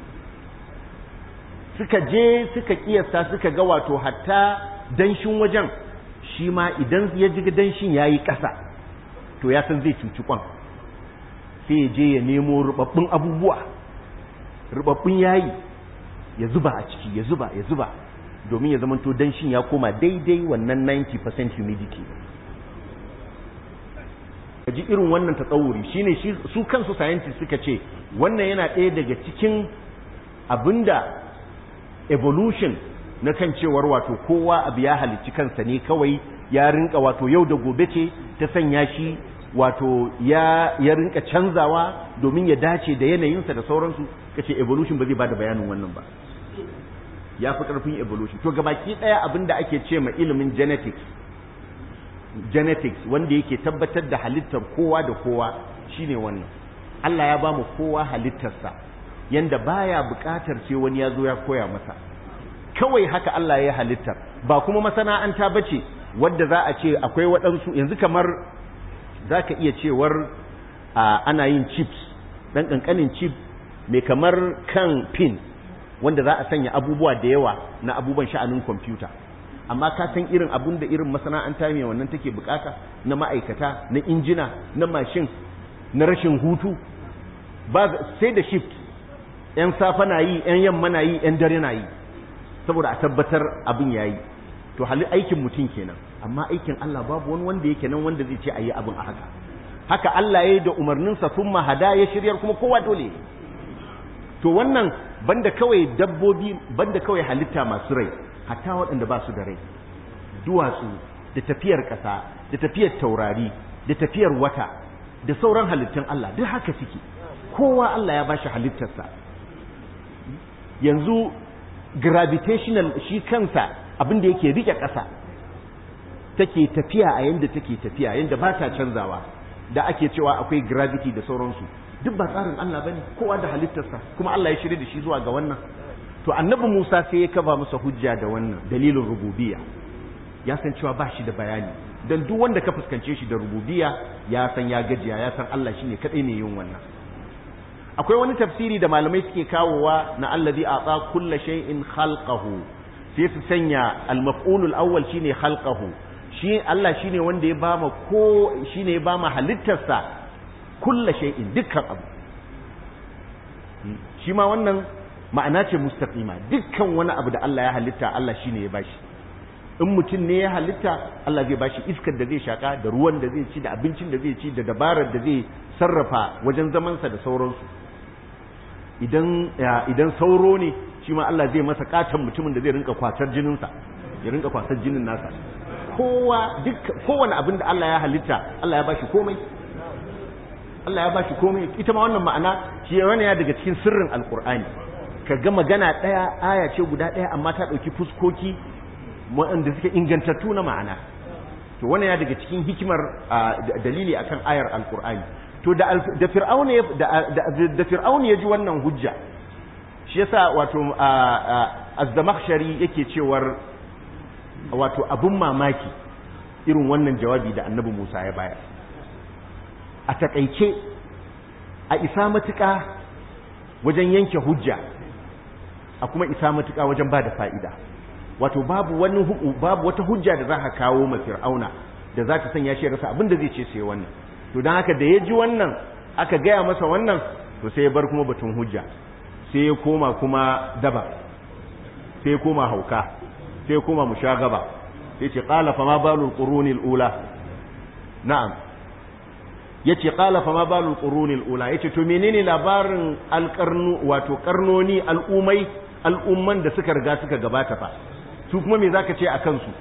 suka je suka kiyasta suka ga wato hatta danshin wajen shi ma idan ya ji danshin yayi ƙasa to ya san zai cuci kwan sai ya je ya nemo rubabbun abubuwa rubabbun yayi ya zuba a ciki ya zuba ya zuba domin ya zamanto danshin ya koma daidai wannan 90% humidity ji irin wannan tatsawuri shine shi su kansu scientists suka ce wannan yana ɗaya daga cikin abinda evolution na kan cewar wato kowa abu ya halicci kansa ne kawai ya rinka wato yau da gobe ce ta sanya shi wato ya ya rinka canzawa domin ya dace da yanayinsa da sauransu kace evolution ba zai bada bayanin wannan ba ya fi karfin evolution to gabaki daya abinda ake ce ma ilimin genetics genetics wanda yake tabbatar da halittar kowa da kowa shine wannan Allah ya ba mu kowa halittarsa yanda baya buƙatar ce wani ya zo ya koya masa kawai haka Allah ya halittar ba kuma masana'anta bace wadda za a ce akwai waɗansu yanzu kamar za ka iya cewar ana yin chips ɗan ƙanƙanin chip mai kamar kan pin wanda za a sanya abubuwa da yawa na abubuwan sha'anin kwamfuta amma ka san irin abun da irin masana'anta mai wannan take bukata na ma'aikata na injina na mashin na rashin hutu ba sai da shift yan safa na yi yan yamma na yi yan dare na yi saboda a tabbatar abin yayi to hali aikin mutum kenan amma aikin Allah babu wani wanda yake nan wanda zai ce ayi abin a haka haka Allah ya yi da umarninsa sun mahada ya shiryar kuma kowa dole to wannan banda kawai dabbobi banda kawai halitta masu rai hatta waɗanda ba su da rai duwatsu da tafiyar ƙasa da tafiyar taurari da tafiyar wata da sauran halittun Allah duk haka suke kowa Allah ya bashi halittarsa yanzu gravitational shi kansa abin da yake rike ƙasa take tafiya a yanda take tafiya yanda ba ta canzawa da ake cewa akwai gravity da sauransu duk ba tsarin Allah bane kowa da halittarsa kuma Allah ya shirye da shi zuwa ga wannan to annabi Musa sai ya kaba masa hujja da wannan dalilin rububiyya ya san cewa ba shi da bayani dan duk wanda ka fuskance shi da rububiyya ya san ya gajiya ya san Allah shine kadai ne yin wannan akwai wani tafsiri da malamai suke kawowa na allazi ata kulla shay'in khalqahu sai su sanya al-maf'ulul awwal shine khalqahu shi Allah shine wanda ya bama ko shine ya bama halittarsa kulla shay'in dukkan abu shi ma wannan ma'ana ce mustaqima dukkan wani abu da Allah ya halitta Allah shine ya bashi in mutum ne ya halitta Allah zai bashi iskar da zai shaka da ruwan da zai ci da abincin da zai ci da dabarar da zai sarrafa wajen zamansa da sauransu idan idan sauro ne shi ma Allah zai masa katon mutumin da zai rinka kwatar jininsa ya rinka kwatar jinin nasa kowa duk kowane abin da Allah ya halitta Allah ya bashi komai Allah ya bashi komai ita ma wannan ma'ana shi wani ya daga cikin sirrin alkur'ani ka ga magana ɗaya aya ce guda ɗaya amma ta ɗauki fuskoki waɗanda suke ingantattu na ma'ana to wani ya daga cikin hikimar dalili akan ayar alkur'ani to da da fir'auna ya da fir'auna ya ji wannan hujja shi yasa wato az-zamakhshari yake cewar wato abun mamaki irin wannan jawabi da annabi Musa ya bayar a takaice a isa matuƙa wajen yanke hujja a kuma isa matuƙa wajen ba da fa'ida wato babu wani babu wata hujja da za ka kawo ma fir'auna da za ta sanya shi rasa abin da zai ce sai wannan to don haka da ya ji wannan aka gaya masa wannan to sai ya bar kuma batun hujja sai ya koma kuma daba sai ya koma hauka sai ya koma mushagaba sai ce qala fa ma balul quruni ula na'am yace qala fa ma balul qurunil ula yace to menene labarin alqarnu wato karnoni al'umai al'umman da suka riga suka gabata fa su kuma me zaka ce akan su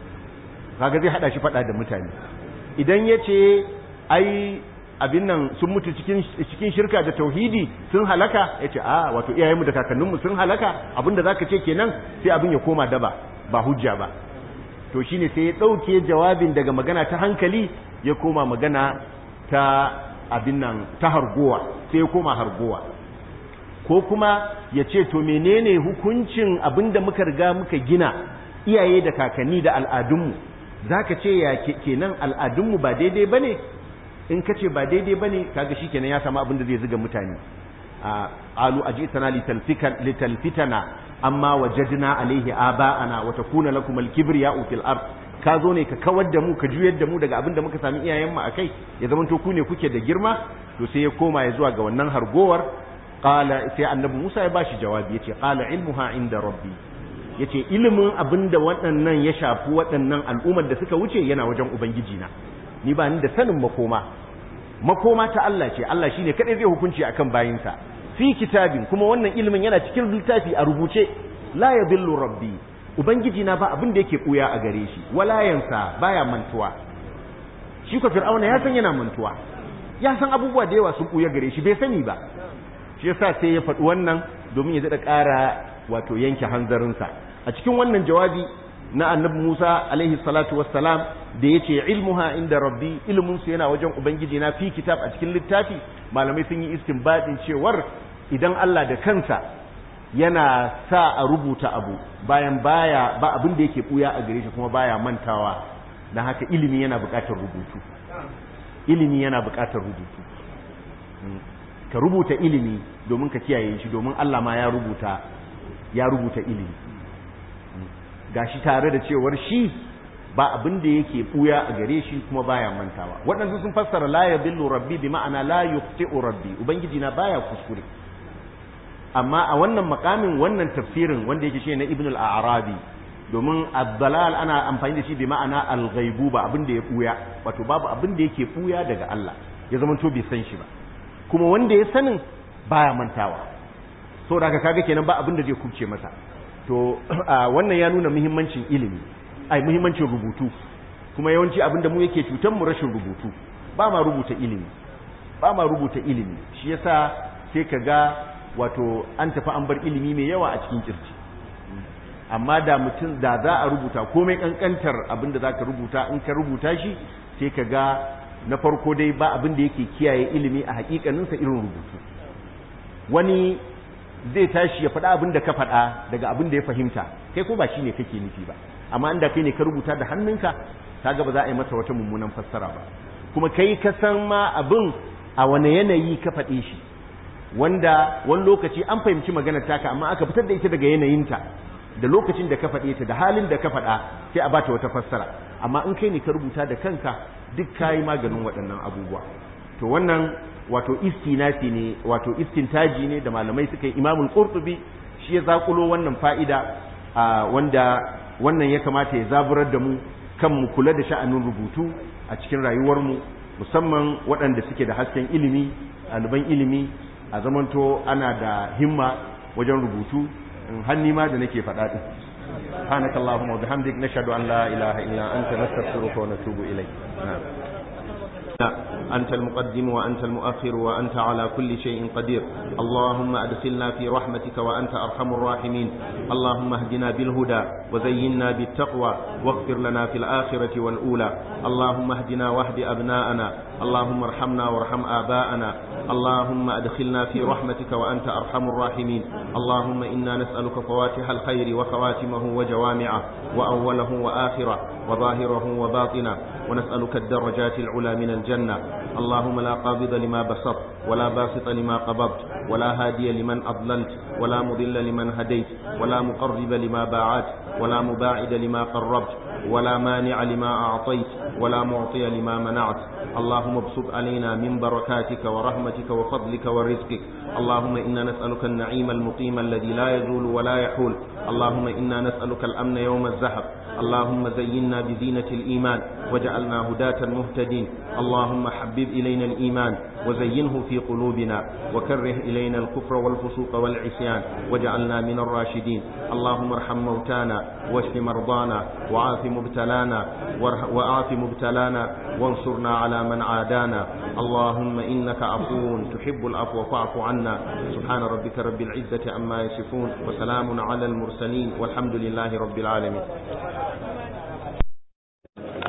kaga zai hada shi fada da mutane idan yace ai abin nan sun mutu cikin cikin shirka da tauhidi sun halaka yace a wato iyayenmu da kakanninmu sun halaka abinda zaka ce kenan sai abin ya koma daba ba hujja ba to shine sai ya dauke jawabin daga magana ta hankali ya koma magana ta abin nan ta hargowa sai ya koma hargowa ko kuma ya ce to menene hukuncin abinda muka riga muka gina iyaye da kakanni da al'adunmu zaka ce ya kenan al'adunmu ba daidai bane in ka ce ba daidai ba ne kaga shi kenan ya samu abin da zai ziga mutane alu ajitana litalfitana amma wajadna alaihi aba'ana wa takuna lakum alkibriya'u fil ard ka zo ne ka kawar da mu ka juyar da mu daga abin da muka sami iyayen mu akai ya zama to ku ne kuke da girma to sai ya koma ya zuwa ga wannan hargowar qala sai annabi Musa ya bashi jawabi yace qala ilmuha inda rabbi yace ilimin abin da waɗannan ya shafi waɗannan al'ummar da suka wuce yana wajen ubangiji na ni ba ni da sanin makoma makoma ta Allah ce Allah shine kadai zai hukunci akan bayinsa fi kitabin kuma wannan ilimin yana cikin littafi a rubuce la yadillu rabbi ubangiji na ba abin da yake buya a gare shi wala yansa baya mantuwa shi ko fir'auna ya san yana mantuwa ya san abubuwa da yawa sun buya gare shi bai sani ba shi yasa sai ya faɗi wannan domin ya daɗa ƙara wato yanke hanzarinsa a cikin wannan jawabi na annabi Musa alaihi salatu wassalam da yace ilmuha inda rabbi ilmun su yana wajen ubangiji na fi kitab a cikin littafi malamai sun yi istinbadin cewar idan Allah da kansa yana sa a rubuta abu bayan baya ba abin da yake buya a gare shi kuma baya mantawa dan haka ilimi yana buƙatar rubutu ilimi yana buƙatar rubutu ka rubuta ilimi domin ka kiyaye shi domin Allah ma ya rubuta ya rubuta ilimi gashi tare da cewar shi ba abin da yake buya a gare shi kuma baya mantawa waɗansu sun fassara la yadillu rabbi bi ma'ana la yuqti'u rabbi ubangiji na baya kuskure amma a wannan makamin wannan tafsirin wanda yake shi na ibn al-arabi domin ad-dalal ana amfani da shi bi ma'ana al-ghaibu ba abin da ya buya wato babu abin da yake buya daga Allah ya zama to bai san shi ba kuma wanda ya sanin baya mantawa saboda haka kaga kenan ba abin da zai kubce masa to wannan ya nuna muhimmancin ilimi ai muhimmancin rubutu kuma yawanci abin da mu yake cutar mu rashin rubutu ba ma rubuta ilimi ba ma rubuta ilimi shi yasa sai ka ga wato an tafi an bar ilimi mai yawa a cikin kirji amma da mutum da za a rubuta komai kankantar abin da zaka rubuta in ka rubuta shi sai ka ga na farko dai ba abin da yake kiyaye ilimi a hakikaninsa irin rubutu wani zai tashi ya faɗa abin da ka faɗa daga abin da ya fahimta kai ko ba shi ne kake nufi ba amma inda kai ne ka rubuta da hannunka kaga ba za a yi masa wata mummunan fassara ba kuma kai ka san ma abin a wane yanayi ka faɗe shi wanda wani lokaci an fahimci maganar taka amma aka fitar da ita daga yanayinta da lokacin da ka faɗe ta da halin da ka faɗa sai a bata wata fassara amma in kai ne ka rubuta da kanka duk kayi maganin waɗannan abubuwa to wannan wato istinasi ne wato istintaji ne da malamai suka yi imamul qurtubi shi ya zakulo wannan fa'ida wanda wannan ya kamata ya zaburar da mu kan mu kula da sha'anin rubutu a cikin rayuwar mu musamman waɗanda suke da hasken ilimi ɗaliban ilimi a zamanto ana da himma wajen rubutu hanni ma da nake faɗa din سبحانك اللهم وبحمدك نشهد أن لا إله إلا أنت نستغفرك ونتوب إليك نعم أنت المقدم وأنت المؤخر وأنت على كل شيء قدير اللهم أدخلنا في رحمتك وأنت أرحم الراحمين اللهم اهدنا بالهدى وزينا بالتقوى واغفر لنا في الآخرة والأولى اللهم اهدنا واهد أبناءنا اللهم ارحمنا وارحم آباءنا اللهم أدخلنا في رحمتك وأنت أرحم الراحمين اللهم إنا نسألك فواتح الخير وخواتمه وجوامعه وأوله وآخره وظاهره وباطنه ونسألك الدرجات العلى من الجنة اللهم لا قابض لما بسطت ولا باسط لما قبضت ولا هادي لمن أضللت ولا مضل لمن هديت ولا مقرب لما باعت ولا مباعد لما قربت ولا مانع لما أعطيت ولا معطي لما منعت اللهم ابسط علينا من بركاتك ورحمتك وفضلك ورزقك اللهم إنا نسألك النعيم المقيم الذي لا يزول ولا يحول اللهم إنا نسألك الأمن يوم الزحف اللهم زينا بزينة الإيمان وجعلنا هداة مهتدين اللهم حبب إلينا الإيمان وزينه في قلوبنا وكره إلينا الكفر والفسوق والعصيان وجعلنا من الراشدين اللهم ارحم موتانا واشف مرضانا وعاف مبتلانا وعاف مبتلانا وانصرنا على من عادانا اللهم إنك عفو تحب العفو فاعف عنا سبحان ربك رب العزة عما يصفون وسلام على المرسلين والحمد لله رب العالمين